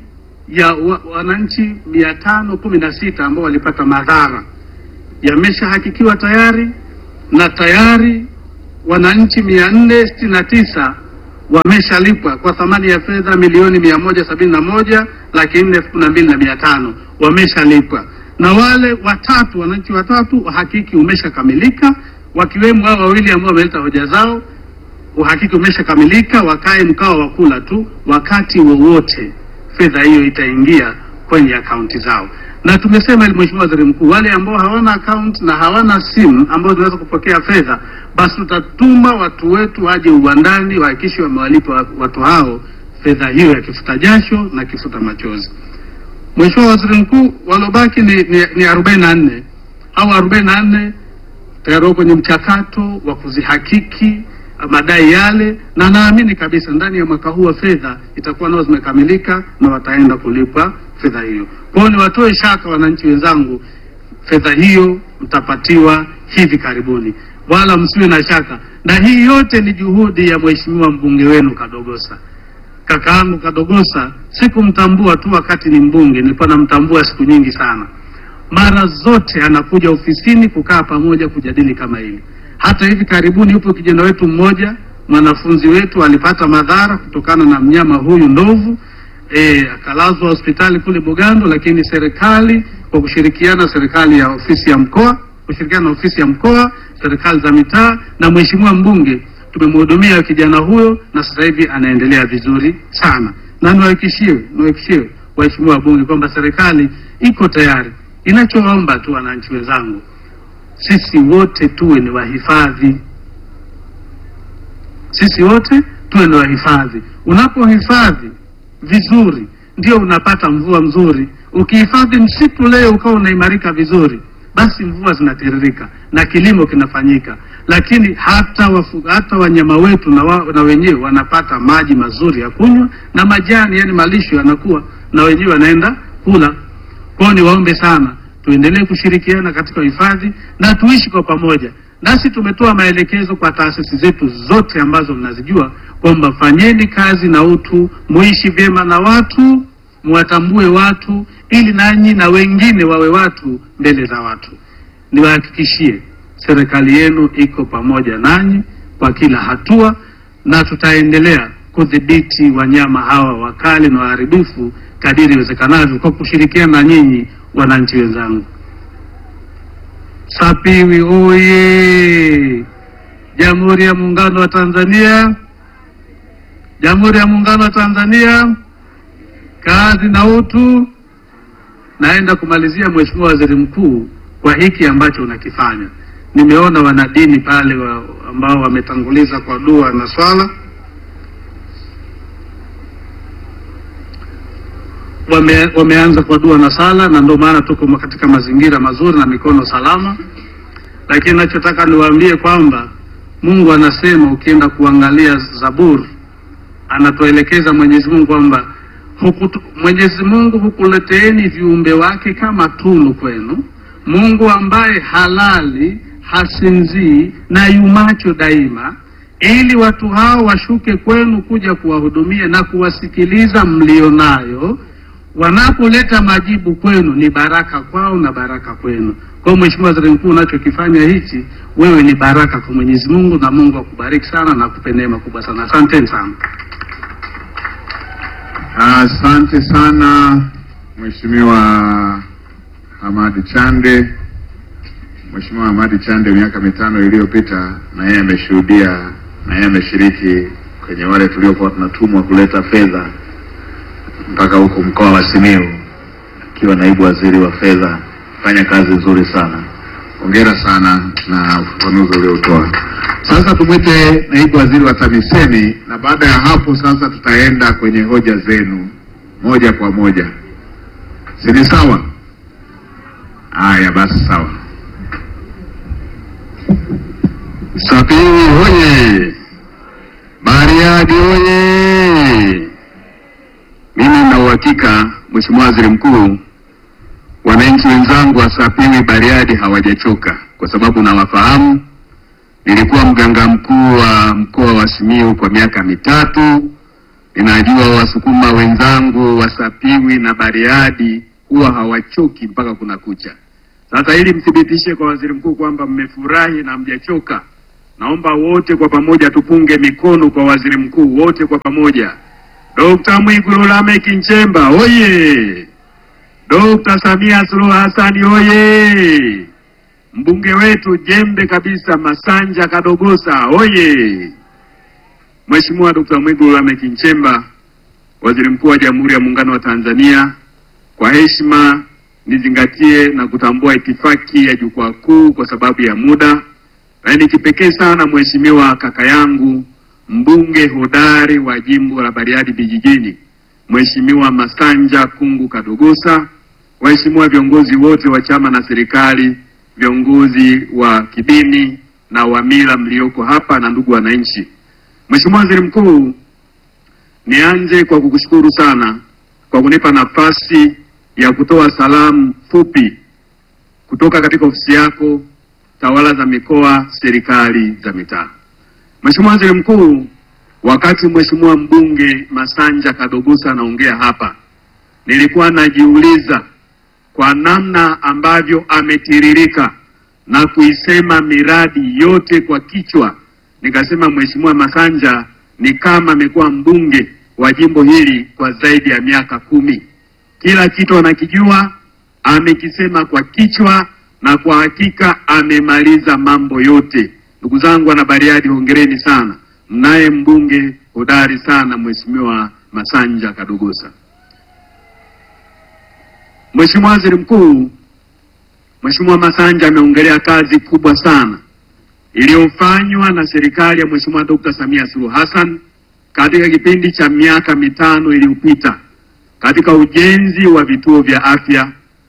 Speaker 4: ya wa, wananchi mia tano kumi na sita ambao walipata madhara yameshahakikiwa tayari na tayari wananchi mia nne sitini na tisa wameshalipwa kwa thamani ya fedha milioni mia moja sabini na moja laki nne elfu kumi na mbili na mia tano wameshalipwa, na wale watatu wananchi watatu uhakiki umeshakamilika, wakiwemo hao wawili ambao wameleta hoja zao. Uhakiki umeshakamilika, wakae mkao wa kula tu, wakati wowote fedha hiyo itaingia kwenye akaunti zao. Na tumesema ili Mheshimiwa Waziri Mkuu, wale ambao hawana akaunti na hawana simu ambao zinaweza kupokea fedha, basi tutatuma watu wetu waje uwandani wahakikishe wamewalipa watu hao fedha hiyo ya kifuta jasho na kifuta machozi. Mheshimiwa Waziri Mkuu, waliobaki ni, ni, ni arobaini na nne au arobaini na nne tayari wako kwenye mchakato wa kuzihakiki madai yale, na naamini kabisa ndani ya mwaka huu wa fedha itakuwa nao zimekamilika na wataenda kulipwa fedha hiyo. Kwa hiyo niwatoe shaka wananchi wenzangu, fedha hiyo mtapatiwa hivi karibuni, wala msiwe na shaka. Na hii yote ni juhudi ya mheshimiwa mbunge wenu Kadogosa. Kakaangu Kadogosa sikumtambua tu wakati ni mbunge, nilikuwa namtambua siku nyingi sana. Mara zote anakuja ofisini kukaa pamoja kujadili kama hili. Hata hivi karibuni yupo kijana wetu mmoja mwanafunzi wetu alipata madhara kutokana na mnyama huyu ndovu e, akalazwa hospitali kule Bugando, lakini serikali kwa kushirikiana serikali ya ofisi ya mkoa kushirikiana na ofisi ya mkoa, serikali za mitaa na mheshimiwa mbunge tumemhudumia kijana huyo na sasa hivi anaendelea vizuri sana, na niwahakikishie niwahakikishie waheshimiwa wabunge kwamba serikali iko tayari. Inachoomba tu wananchi wenzangu, sisi wote tuwe ni wahifadhi, sisi wote tuwe ni wahifadhi. Unapohifadhi vizuri, ndio unapata mvua mzuri. Ukihifadhi msitu leo ukawa unaimarika vizuri, basi mvua zinatiririka na kilimo kinafanyika, lakini hata wafu, hata wanyama wetu na, wa, na wenyewe wanapata maji mazuri ya kunywa na majani, yani malisho yanakuwa na wenyewe wanaenda kula. Kwao niwaombe sana tuendelee kushirikiana katika uhifadhi na tuishi kwa pamoja. Nasi tumetoa maelekezo kwa taasisi zetu zote ambazo mnazijua kwamba fanyeni kazi na utu, muishi vyema na watu, muwatambue watu, ili nanyi na wengine wawe watu mbele za watu. Niwahakikishie serikali yenu iko pamoja nanyi kwa kila hatua, na tutaendelea kudhibiti wanyama hawa wakali na waharibifu kadiri iwezekanavyo kwa kushirikiana na nyinyi wananchi wenzangu. Sapiwi oye! Jamhuri ya Muungano wa Tanzania, Jamhuri ya Muungano wa Tanzania, kazi na utu. Naenda kumalizia, Mheshimiwa Waziri Mkuu, kwa hiki ambacho unakifanya. Nimeona wanadini pale wa, ambao wametanguliza kwa dua na swala wame, wameanza kwa dua na sala, na ndio maana tuko katika mazingira mazuri na mikono salama. Lakini nachotaka niwaambie kwamba Mungu anasema, ukienda kuangalia Zaburi, anatuelekeza Mwenyezi Mungu kwamba hukutu, Mwenyezi Mungu hukuleteeni viumbe wake kama tunu kwenu, Mungu ambaye halali hasinzii na yumacho daima, ili watu hao washuke kwenu kuja kuwahudumia na kuwasikiliza mlionayo wanapoleta majibu kwenu ni baraka kwao na baraka kwenu. Kwa hiyo Mheshimiwa Waziri Mkuu, unachokifanya hichi wewe ni baraka kwa Mwenyezi Mungu, na Mungu akubariki sana na akupe neema kubwa sana. Asanteni sana.
Speaker 1: Asante sana Mheshimiwa Hamadi Chande. Mheshimiwa Hamadi Chande miaka mitano iliyopita na yeye ameshuhudia na yeye ameshiriki kwenye wale tuliokuwa tunatumwa kuleta fedha mpaka huko mkoa wa Simiyu akiwa naibu waziri wa fedha. Fanya kazi nzuri sana, hongera sana na ufafanuzi uliotoa. Sasa tumwite naibu waziri wa TAMISEMI, na baada ya hapo sasa tutaenda kwenye hoja zenu moja kwa moja, si ni sawa? Haya basi, sawa.
Speaker 5: Sapiri hoye! Bariadi hoye! Mimi na uhakika Mheshimiwa Waziri Mkuu, wananchi wenzangu wa Sapiri Bariadi hawajachoka kwa sababu nawafahamu. Nilikuwa mganga mkuu wa mkoa wa Simiyu kwa miaka mitatu, Ninajua Wasukuma wenzangu Wasapiwi na Bariadi huwa hawachoki mpaka kuna kucha. Sasa ili mthibitishe kwa waziri mkuu kwamba mmefurahi na mjachoka, naomba wote kwa pamoja tupunge mikono kwa waziri mkuu, wote kwa pamoja. Dr. Mwigulu Lameck Nchemba oye! Dr. Samia Suluhu Hassan oye! Mbunge wetu jembe kabisa Masanja Kadogosa oye! Mheshimiwa Dr. Mwigulu Lameck Nchemba, Waziri Mkuu wa Jamhuri ya Muungano wa Tanzania, kwa heshima nizingatie na kutambua itifaki ya jukwaa kuu kwa sababu ya muda, lakini kipekee sana Mheshimiwa kaka yangu mbunge hodari wa jimbo la Bariadi Vijijini, Mheshimiwa Masanja Kungu Kadogosa, waheshimiwa viongozi wote wa chama na serikali, viongozi wa kidini na wa mila mlioko hapa na ndugu wananchi. Mheshimiwa Waziri Mkuu, nianze kwa kukushukuru sana kwa kunipa nafasi ya kutoa salamu fupi kutoka katika ofisi yako, tawala za mikoa, serikali za mitaa. Mheshimiwa Waziri Mkuu, wakati Mheshimiwa mbunge Masanja Kadogosa anaongea hapa, nilikuwa najiuliza kwa namna ambavyo ametiririka na kuisema miradi yote kwa kichwa, nikasema Mheshimiwa Masanja ni kama amekuwa mbunge wa jimbo hili kwa zaidi ya miaka kumi. Kila kitu anakijua, amekisema kwa kichwa, na kwa hakika amemaliza mambo yote. Ndugu zangu wana Bariadi, hongereni sana, mnaye mbunge hodari sana, Mheshimiwa Masanja Kadogosa. Mheshimiwa Waziri Mkuu, Mheshimiwa Masanja ameongelea kazi kubwa sana iliyofanywa na serikali ya Mheshimiwa Dr. Samia Suluhu Hassan katika kipindi cha miaka mitano iliyopita katika ujenzi wa vituo vya afya,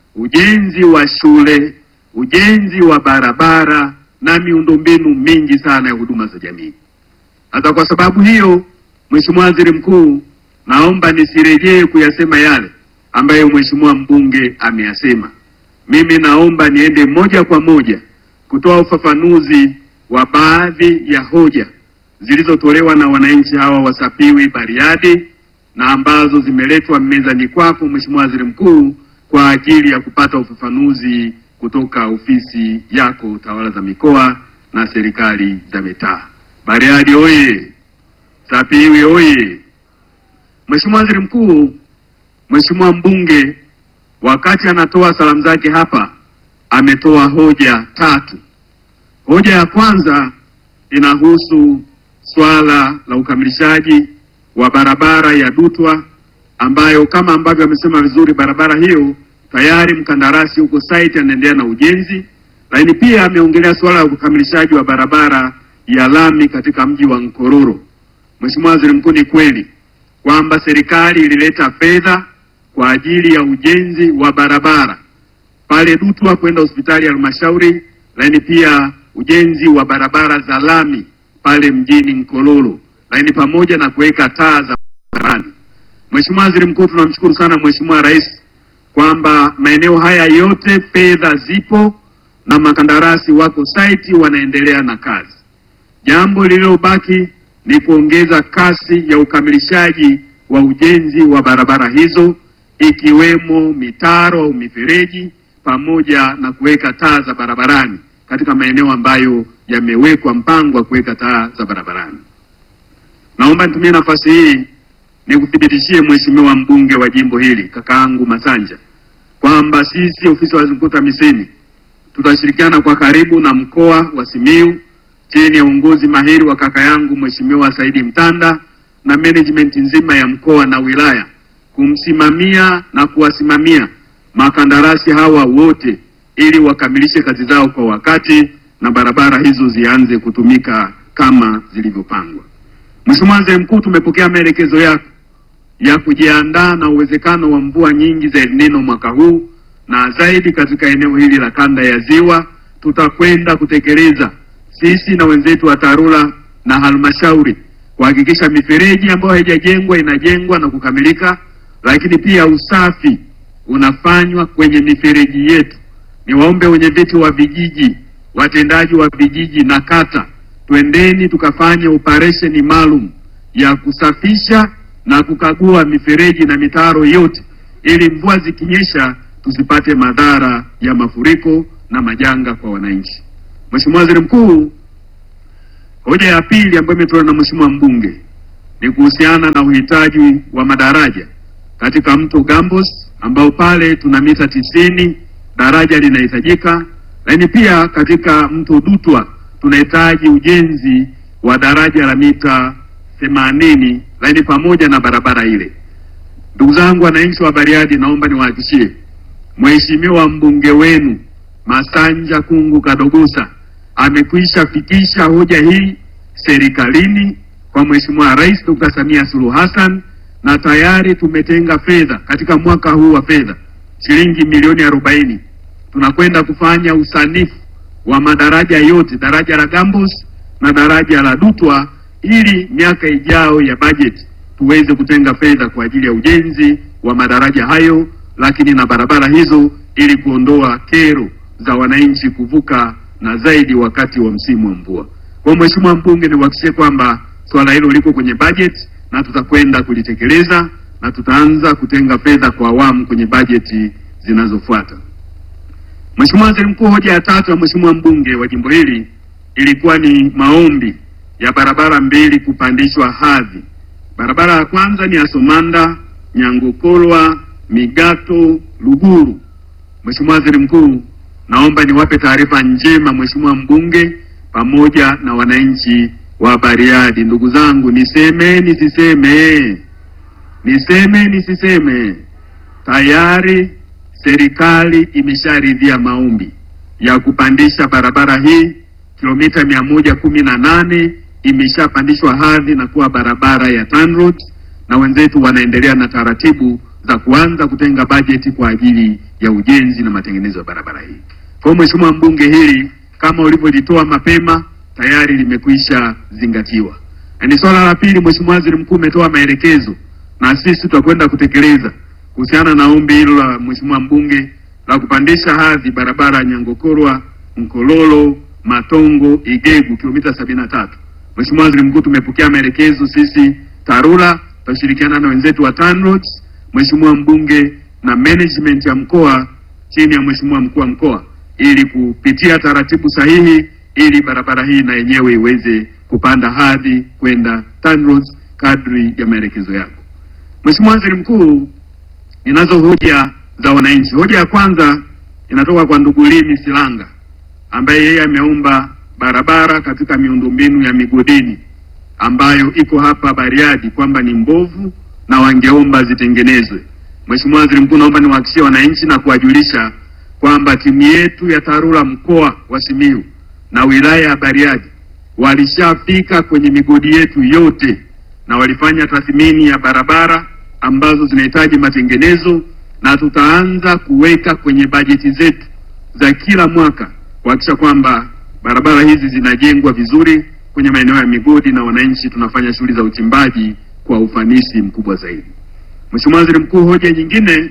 Speaker 5: ujenzi wa shule, ujenzi wa barabara na miundombinu mingi sana ya huduma za jamii. Hata kwa sababu hiyo, Mheshimiwa Waziri Mkuu, naomba nisirejee kuyasema yale ambayo Mheshimiwa mbunge ameyasema. Mimi naomba niende moja kwa moja kutoa ufafanuzi wa baadhi ya hoja zilizotolewa na wananchi hawa wasapiwi Bariadi na ambazo zimeletwa mezani kwako Mheshimiwa Waziri Mkuu kwa ajili ya kupata ufafanuzi kutoka ofisi yako tawala za mikoa na serikali za mitaa. Bariadi oye! Sapiwi oye! Mheshimiwa Waziri Mkuu, Mheshimiwa mbunge wakati anatoa salamu zake hapa ametoa hoja tatu. Hoja ya kwanza inahusu swala la ukamilishaji wa barabara ya Dutwa ambayo kama ambavyo amesema vizuri, barabara hiyo tayari mkandarasi huko site anaendelea na ujenzi, lakini pia ameongelea swala la ukamilishaji wa barabara ya lami katika mji wa Nkororo. Mheshimiwa Waziri Mkuu, ni kweli kwamba serikali ilileta fedha kwa ajili ya ujenzi wa barabara pale Dutwa kwenda hospitali ya halmashauri, lakini pia ujenzi wa barabara za lami pale mjini Nkololo, lakini pamoja na kuweka taa za barabarani. Mheshimiwa Waziri Mkuu, tunamshukuru sana Mheshimiwa Rais kwamba maeneo haya yote fedha zipo na makandarasi wako site wanaendelea na kazi. Jambo lililobaki ni kuongeza kasi ya ukamilishaji wa ujenzi wa barabara hizo ikiwemo mitaro au mifereji pamoja na kuweka taa za barabarani katika maeneo ambayo yamewekwa mpango wa kuweka taa za barabarani. Naomba nitumie nafasi hii nikuthibitishie Mheshimiwa mbunge wa jimbo hili kakaangu Masanja kwamba sisi ofisi ya Waziri Mkuu TAMISEMI tutashirikiana kwa karibu na mkoa wa Simiyu chini ya uongozi mahiri wa kaka yangu Mheshimiwa Saidi Mtanda na management nzima ya mkoa na wilaya kumsimamia na kuwasimamia makandarasi hawa wote ili wakamilishe kazi zao kwa wakati na barabara hizo zianze kutumika kama zilivyopangwa. Mheshimiwa Waziri Mkuu, tumepokea maelekezo yako ya kujiandaa na uwezekano wa mvua nyingi za El Nino mwaka huu na zaidi katika eneo hili la kanda ya Ziwa. Tutakwenda kutekeleza sisi na wenzetu wa TARURA na halmashauri kuhakikisha mifereji ambayo haijajengwa inajengwa na kukamilika, lakini pia usafi unafanywa kwenye mifereji yetu. Niwaombe wenye viti wa vijiji, watendaji wa vijiji na kata, twendeni tukafanye operesheni maalum ya kusafisha na kukagua mifereji na mitaro yote ili mvua zikinyesha tusipate madhara ya mafuriko na majanga kwa wananchi. Mheshimiwa Waziri Mkuu, hoja ya pili ambayo imetolewa na Mheshimiwa mbunge ni kuhusiana na uhitaji wa madaraja katika mto Gambos ambao pale tuna mita tisini daraja linahitajika, lakini pia katika mto Dutwa tunahitaji ujenzi wa daraja la mita themanini lakini pamoja na barabara ile. Ndugu zangu wananchi wa Bariadi, naomba niwahakikishie Mheshimiwa mbunge wenu Masanja Kungu Kadogosa amekwisha fikisha hoja hii serikalini kwa Mheshimiwa Rais Dr. Samia Suluhu Hassan na tayari tumetenga fedha katika mwaka huu wa fedha shilingi milioni arobaini. Tunakwenda kufanya usanifu wa madaraja yote, daraja la Gambos na daraja la Dutwa, ili miaka ijao ya bajeti tuweze kutenga fedha kwa ajili ya ujenzi wa madaraja hayo, lakini na barabara hizo, ili kuondoa kero za wananchi kuvuka na zaidi wakati wa msimu wa mvua. Kwa Mheshimiwa mbunge, niwahakikishie kwamba swala hilo liko kwenye bajeti na tutakwenda kulitekeleza na tutaanza kutenga fedha kwa awamu kwenye bajeti zinazofuata. Mheshimiwa Waziri Mkuu, hoja ya tatu ya Mheshimiwa mbunge wa jimbo hili ilikuwa ni maombi ya barabara mbili kupandishwa hadhi. Barabara ya kwanza ni ya Somanda Nyangokolwa Migato Luguru. Mheshimiwa Waziri Mkuu, naomba niwape taarifa njema Mheshimiwa mbunge pamoja na wananchi wa Bariadi. Ndugu zangu, niseme nisiseme? Niseme nisiseme? Tayari serikali imesharidhia maombi ya kupandisha barabara hii kilomita mia moja kumi na nane imeshapandishwa hadhi na kuwa barabara ya TANROADS na wenzetu wanaendelea na taratibu za kuanza kutenga bajeti kwa ajili ya ujenzi na matengenezo ya barabara hii. Kwa hiyo Mheshimiwa mbunge, hili kama ulivyolitoa mapema tayari limekwisha zingatiwa. Na ni swala la pili, Mheshimiwa Waziri Mkuu umetoa maelekezo na sisi tutakwenda kutekeleza kuhusiana na ombi hilo la Mheshimiwa mbunge la kupandisha hadhi barabara ya Nyangokorwa Mkololo Matongo Igegu kilomita sabini na tatu. Mheshimiwa Waziri Mkuu, tumepokea maelekezo sisi TARURA tutashirikiana na wenzetu wa TANROADS, Mheshimiwa mbunge na management ya mkoa chini ya Mheshimiwa mkuu wa mkoa ili kupitia taratibu sahihi ili barabara hii na yenyewe iweze kupanda hadhi kwenda TANROADS kadri ya maelekezo yako. Mheshimiwa Waziri Mkuu, ninazo hoja za wananchi. Hoja ya kwanza inatoka kwa ndugu Limi Silanga ambaye yeye ameomba barabara katika miundombinu ya migodini ambayo iko hapa Bariadi kwamba ni mbovu na wangeomba zitengenezwe. Mheshimiwa Waziri Mkuu, naomba niwahakikishie wananchi na kuwajulisha kwamba timu yetu ya TARURA mkoa wa Simiyu na wilaya ya Bariadi walishafika kwenye migodi yetu yote na walifanya tathmini ya barabara ambazo zinahitaji matengenezo, na tutaanza kuweka kwenye bajeti zetu za kila mwaka kuhakikisha kwamba barabara hizi zinajengwa vizuri kwenye maeneo ya migodi na wananchi tunafanya shughuli za uchimbaji kwa ufanisi mkubwa zaidi. Mheshimiwa Waziri Mkuu, hoja nyingine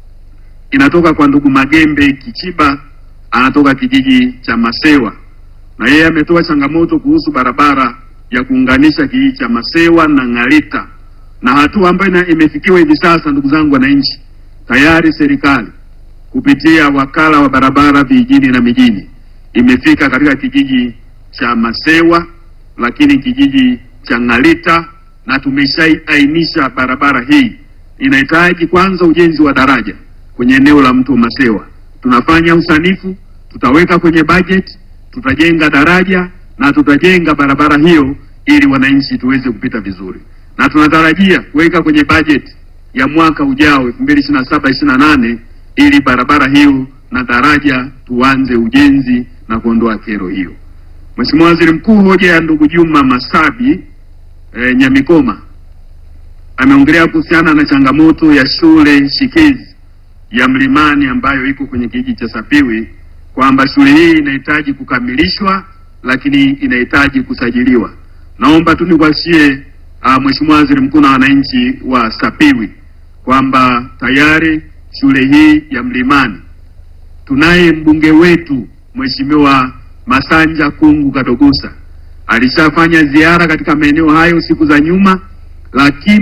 Speaker 5: inatoka kwa ndugu Magembe Kichiba, anatoka kijiji cha Masewa na yeye ametoa changamoto kuhusu barabara ya kuunganisha kijiji cha Masewa na Ng'alita, na hatua ambayo ina- imefikiwa hivi sasa, ndugu zangu wananchi, tayari serikali kupitia wakala wa barabara vijijini na mijini imefika katika kijiji cha Masewa, lakini kijiji cha Ng'alita, na tumeshaainisha barabara hii inahitaji kwanza ujenzi wa daraja kwenye eneo la mto Masewa. Tunafanya usanifu, tutaweka kwenye bajeti, tutajenga daraja na tutajenga barabara hiyo ili wananchi tuweze kupita vizuri, na tunatarajia kuweka kwenye bajeti ya mwaka ujao 2027 28 ili barabara hiyo na daraja tuanze ujenzi na kuondoa kero hiyo. Mheshimiwa Waziri Mkuu, hoja ya ndugu Juma Masabi e, Nyamikoma ameongelea kuhusiana na changamoto ya shule shikizi ya Mlimani ambayo iko kwenye kijiji cha Sapiwi kwamba shule hii inahitaji kukamilishwa lakini inahitaji kusajiliwa. Naomba tu nikuhakikishie uh, Mheshimiwa Waziri Mkuu na wananchi wa Sapiwi kwamba tayari shule hii ya Mlimani tunaye mbunge wetu Mheshimiwa Masanja Kungu Kadogosa alishafanya ziara katika maeneo hayo siku za nyuma, lakini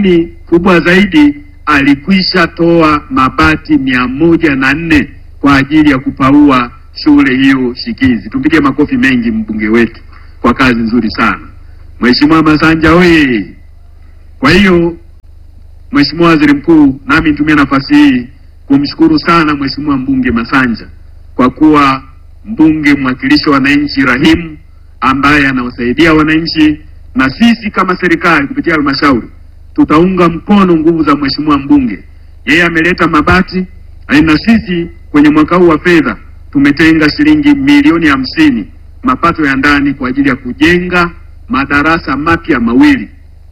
Speaker 5: Kubwa zaidi, alikwisha toa mabati mia moja na nne kwa ajili ya kupaua shule hiyo shikizi. Tumpige makofi mengi mbunge wetu kwa kazi nzuri sana. Mheshimiwa Masanja oye! Kwa hiyo Mheshimiwa Waziri Mkuu, nami nitumie nafasi hii kumshukuru sana Mheshimiwa mbunge Masanja kwa kuwa mbunge mwakilishi wa wananchi rahimu ambaye anawasaidia wananchi, na sisi kama serikali kupitia halmashauri tutaunga mkono nguvu za Mheshimiwa mbunge. Yeye ameleta mabati, na sisi kwenye mwaka huu wa fedha tumetenga shilingi milioni hamsini mapato ya ndani kwa ajili ya kujenga madarasa mapya mawili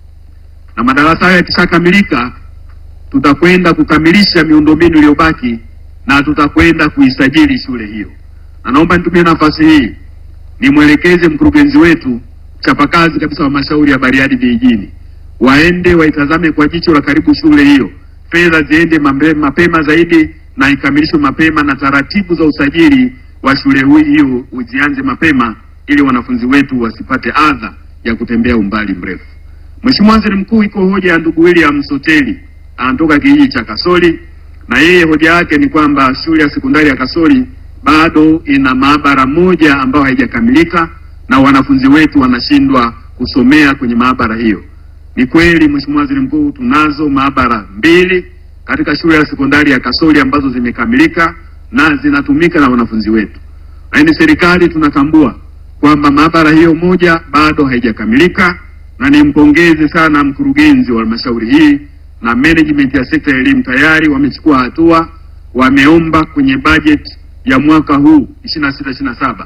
Speaker 5: na madarasa hayo yakishakamilika, tutakwenda kukamilisha miundombinu iliyobaki na tutakwenda kuisajili shule hiyo. Na naomba nitumie nafasi hii nimwelekeze mkurugenzi wetu chapakazi kabisa wa halmashauri ya Bariadi vijijini, waende waitazame kwa jicho la karibu shule hiyo, fedha ziende mambe- mapema zaidi na ikamilishwe mapema, na taratibu za usajili wa shule hui- hiyo zianze mapema, ili wanafunzi wetu wasipate adha ya kutembea umbali mrefu. Mheshimiwa Waziri Mkuu, iko hoja ya ndugu William Soteli anatoka kijiji cha Kasoli, na yeye hoja yake ni kwamba shule ya sekondari ya Kasoli bado ina maabara moja ambayo haijakamilika na wanafunzi wetu wanashindwa kusomea kwenye maabara hiyo. Ni kweli Mheshimiwa Waziri Mkuu, tunazo maabara mbili katika shule ya sekondari ya Kasoli ambazo zimekamilika na zinatumika na wanafunzi wetu, lakini serikali tunatambua kwamba maabara hiyo moja bado haijakamilika, na nimpongeze sana mkurugenzi wa halmashauri hii na management ya sekta ya elimu tayari wamechukua hatua, wameomba kwenye bajeti ya mwaka huu 26 27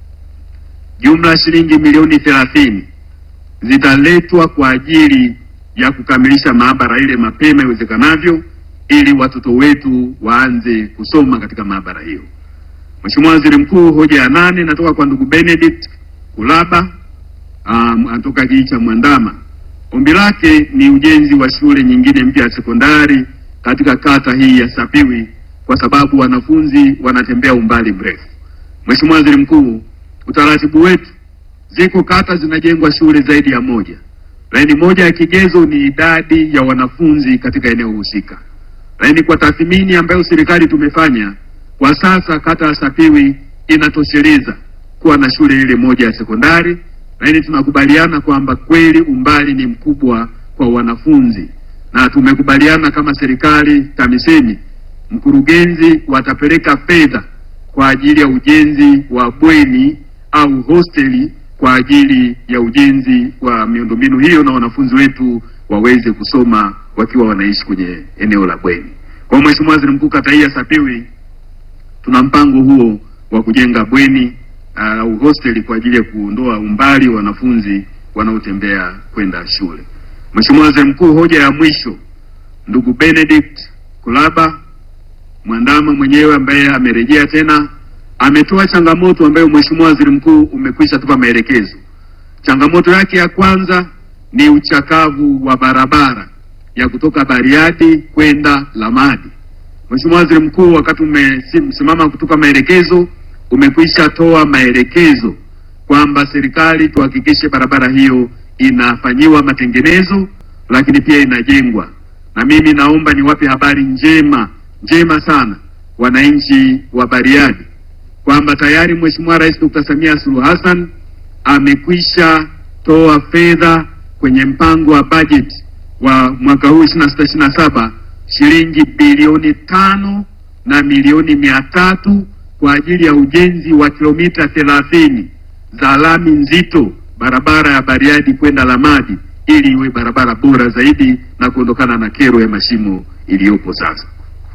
Speaker 5: jumla ya shilingi milioni thelathini zitaletwa kwa ajili ya kukamilisha maabara ile mapema iwezekanavyo ili watoto wetu waanze kusoma katika maabara hiyo. Mheshimiwa Waziri Mkuu, hoja ya nane natoka kwa ndugu Benedict Kulaba um, anatoka kijiji cha Mwandama. Ombi lake ni ujenzi wa shule nyingine mpya ya sekondari katika kata hii ya Sapiwi kwa sababu wanafunzi wanatembea umbali mrefu. Mheshimiwa Waziri Mkuu, utaratibu wetu, ziko kata zinajengwa shule zaidi ya moja, lakini moja ya kigezo ni idadi ya wanafunzi katika eneo husika. Lakini kwa tathmini ambayo serikali tumefanya kwa sasa, kata ya Sapiwi inatosheleza kuwa na shule ile moja ya sekondari, lakini tunakubaliana kwamba kweli umbali ni mkubwa kwa wanafunzi, na tumekubaliana kama serikali TAMISEMI, mkurugenzi watapeleka fedha kwa ajili ya ujenzi wa bweni au hosteli kwa ajili ya ujenzi wa miundombinu hiyo, na wanafunzi wetu waweze kusoma wakiwa wanaishi kwenye eneo la bweni. Kwa hiyo Mheshimiwa Waziri Mkuu, kata hii ya Sapiwi tuna mpango huo wa kujenga bweni au uh, hosteli kwa ajili ya kuondoa umbali wa wanafunzi wanaotembea kwenda shule. Mheshimiwa Waziri Mkuu, hoja ya mwisho, ndugu Benedict Kulaba Mwandama mwenyewe ambaye amerejea tena ametoa changamoto ambayo Mheshimiwa Waziri Mkuu umekwisha tupa maelekezo. Changamoto yake ya kwanza ni uchakavu wa barabara ya kutoka Bariadi kwenda Lamadi. Mheshimiwa Waziri Mkuu, wakati umesimama kutupa maelekezo, umekwisha toa maelekezo kwamba serikali tuhakikishe barabara hiyo inafanyiwa matengenezo, lakini pia inajengwa. Na mimi naomba niwape habari njema njema sana wananchi wa Bariadi kwamba tayari Mheshimiwa Rais Dr. Samia Suluhu Hassan amekwisha toa fedha kwenye mpango wa bajeti wa mwaka huu 26 27 shilingi bilioni tano na milioni mia tatu kwa ajili ya ujenzi wa kilomita thelathini za lami nzito barabara ya Bariadi kwenda Lamadi ili iwe barabara bora zaidi na kuondokana na kero ya mashimo iliyopo sasa.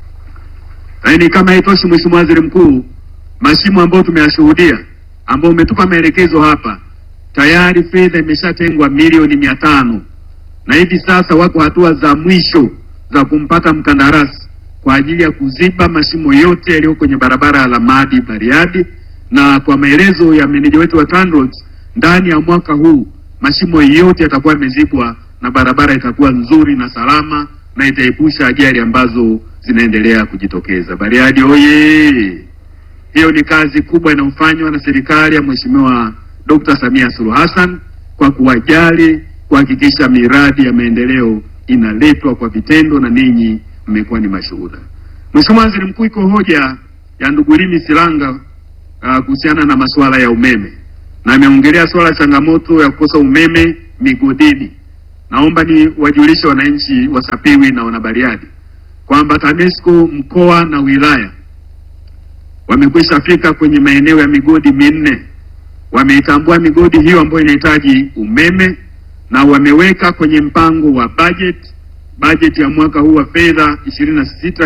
Speaker 5: Lakini kama haitoshi, Mheshimiwa Waziri Mkuu, mashimo ambayo tumeyashuhudia ambayo umetupa maelekezo hapa, tayari fedha imeshatengwa milioni mia tano na hivi sasa wako hatua za mwisho za kumpata mkandarasi kwa ajili ya kuziba mashimo yote yaliyo kwenye barabara ya Lamadi Bariadi, na kwa maelezo ya meneja wetu wa TANROADS, ndani ya mwaka huu mashimo yote yatakuwa yamezibwa na barabara itakuwa nzuri na salama na itaepusha ajali ambazo zinaendelea kujitokeza. Bariadi oye! Hiyo ni kazi kubwa inayofanywa na serikali ya Mheshimiwa Dr. Samia Suluhu Hassan kwa kuwajali, kuhakikisha miradi ya maendeleo inaletwa kwa vitendo na ninyi mmekuwa ni mashuhuda. Mheshimiwa Waziri Mkuu, iko hoja ya ndugu Limi Silanga uh, kuhusiana na masuala ya umeme na ameongelea suala la changamoto ya kukosa umeme migodini. Naomba ni wajulishe wananchi wa Sapiwi na wanabariadi kwamba TANESCO mkoa na wilaya wamekwisha fika kwenye maeneo ya migodi minne, wameitambua migodi hiyo ambayo inahitaji umeme na wameweka kwenye mpango wa budget budget ya mwaka huu wa fedha 26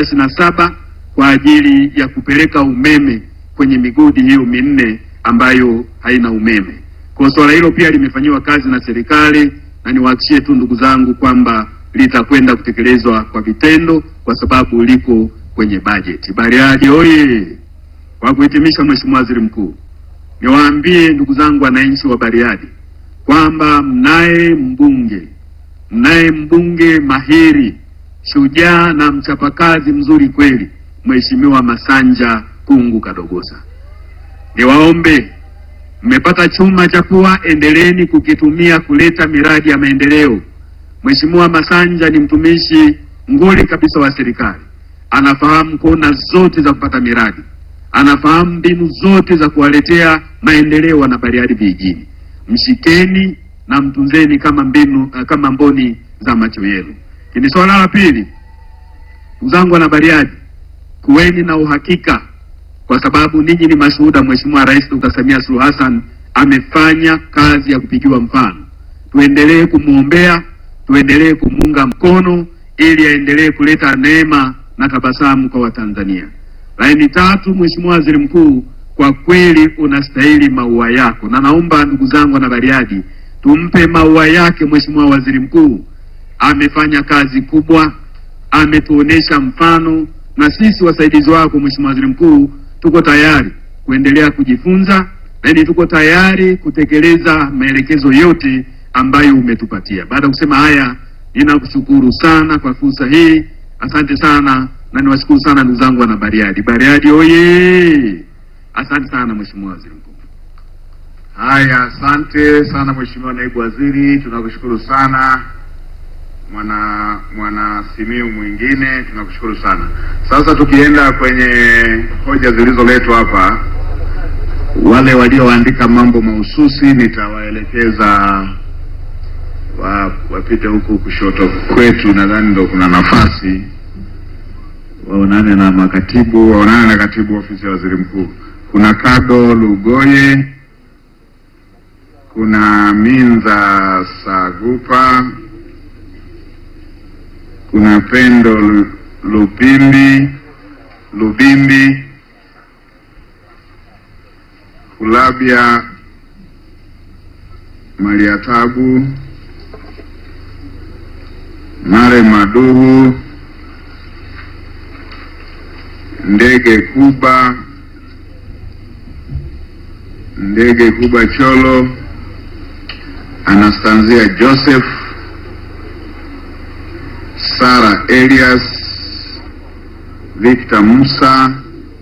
Speaker 5: 27 kwa ajili ya kupeleka umeme kwenye migodi hiyo minne ambayo haina umeme. Kwa swala hilo pia limefanyiwa kazi na serikali, na niwahakikishie tu ndugu zangu kwamba litakwenda kutekelezwa kwa vitendo, kwa sababu liko kwenye bajeti. Bariadi oye! Kwa kuhitimisha, Mheshimiwa Waziri Mkuu, niwaambie ndugu zangu wananchi wa Bariadi kwamba mnaye mbunge mnaye mbunge mahiri, shujaa na mchapakazi mzuri kweli, Mheshimiwa Masanja Kungu Kadogosa. Niwaombe, mmepata chuma cha pua, endeleeni kukitumia kuleta miradi ya maendeleo. Mheshimiwa Masanja ni mtumishi nguli kabisa wa serikali, anafahamu kona zote za kupata miradi, anafahamu mbinu zote za kuwaletea maendeleo wana Bariadi vijijini. Mshikeni na mtunzeni kama mbinu kama mboni za macho yenu. Lakini swala la pili, ndugu zangu wana Bariadi, kuweni na uhakika kwa sababu ninyi ni mashuhuda. Mheshimiwa Rais Dr. Samia Suluhu Hassan amefanya kazi ya kupigiwa mfano. Tuendelee kumwombea, tuendelee kumuunga mkono ili aendelee kuleta neema na tabasamu kwa Watanzania. Laini tatu, Mheshimiwa Waziri Mkuu, kwa kweli unastahili maua yako, na naomba ndugu zangu na Bariadi tumpe maua yake Mheshimiwa Waziri Mkuu. Amefanya kazi kubwa, ametuonesha mfano, na sisi wasaidizi wako Mheshimiwa Waziri Mkuu tuko tayari kuendelea kujifunza, lakini tuko tayari kutekeleza maelekezo yote ambayo umetupatia. Baada ya kusema haya, ninakushukuru sana kwa fursa hii, asante sana, na niwashukuru sana ndugu zangu wana Bariadi. Bariadi oye! Asante sana Mheshimiwa Waziri Mkuu.
Speaker 1: Haya, asante sana Mheshimiwa Naibu Waziri, tunakushukuru sana. Mwana mwana Simiu mwingine tunakushukuru sana. Sasa tukienda kwenye hoja zilizoletwa hapa, wale walioandika mambo mahususi nitawaelekeza wa, wapite huku kushoto kwetu, nadhani ndo kuna nafasi waonane na makatibu, waonane na katibu ofisi ya waziri mkuu. Kuna Kado Lugoye, kuna Minza Sagupa, kuna Pendo Lu- Lupimbi Lubimbi, Kulabia Mariatabu, Mare Maduhu, Ndege Kuba, Ndege Kuba Cholo, Anastanzia Joseph, Sara Elias, Victor Musa.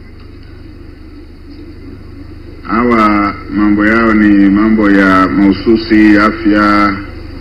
Speaker 1: Hawa mambo yao ni mambo ya mahususi afya,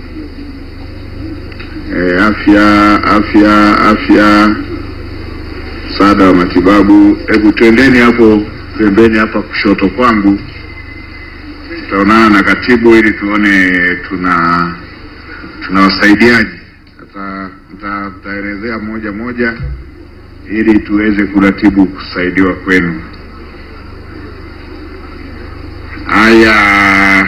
Speaker 1: eh, afya afya afya, msaada wa matibabu. Hebu twendeni hapo pembeni hapa kushoto kwangu, tutaonana na katibu ili tuone tuna tunawasaidiaje. Sasa mta- mtaelezea moja moja ili tuweze kuratibu kusaidiwa kwenu. Haya,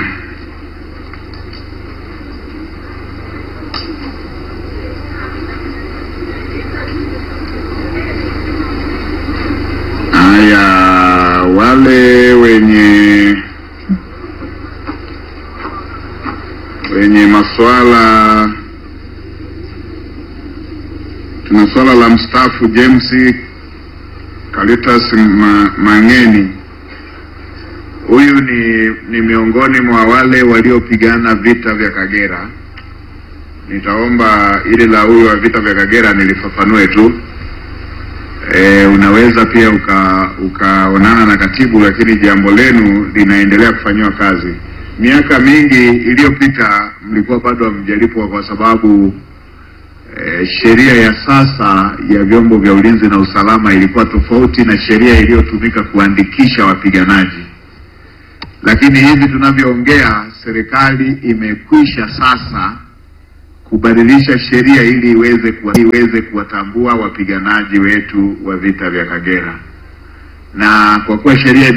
Speaker 1: haya, wale wenye wenye maswala, tuna swala la mstaafu James Kalitas Ma, Mang'eni. Huyu ni, ni miongoni mwa wale waliopigana vita vya Kagera. Nitaomba ili la huyu wa vita vya Kagera nilifafanue tu. E, unaweza pia uka ukaonana na katibu, lakini jambo lenu linaendelea kufanyiwa kazi. Miaka mingi iliyopita mlikuwa bado hamjalipwa kwa sababu
Speaker 3: eh, sheria ya sasa ya vyombo vya ulinzi na usalama ilikuwa tofauti na sheria iliyotumika kuandikisha wapiganaji, lakini hivi tunavyoongea, serikali imekwisha sasa kubadilisha sheria ili iweze kuwa, iweze kuwatambua wapiganaji wetu wa vita vya Kagera, na kwa kuwa sheria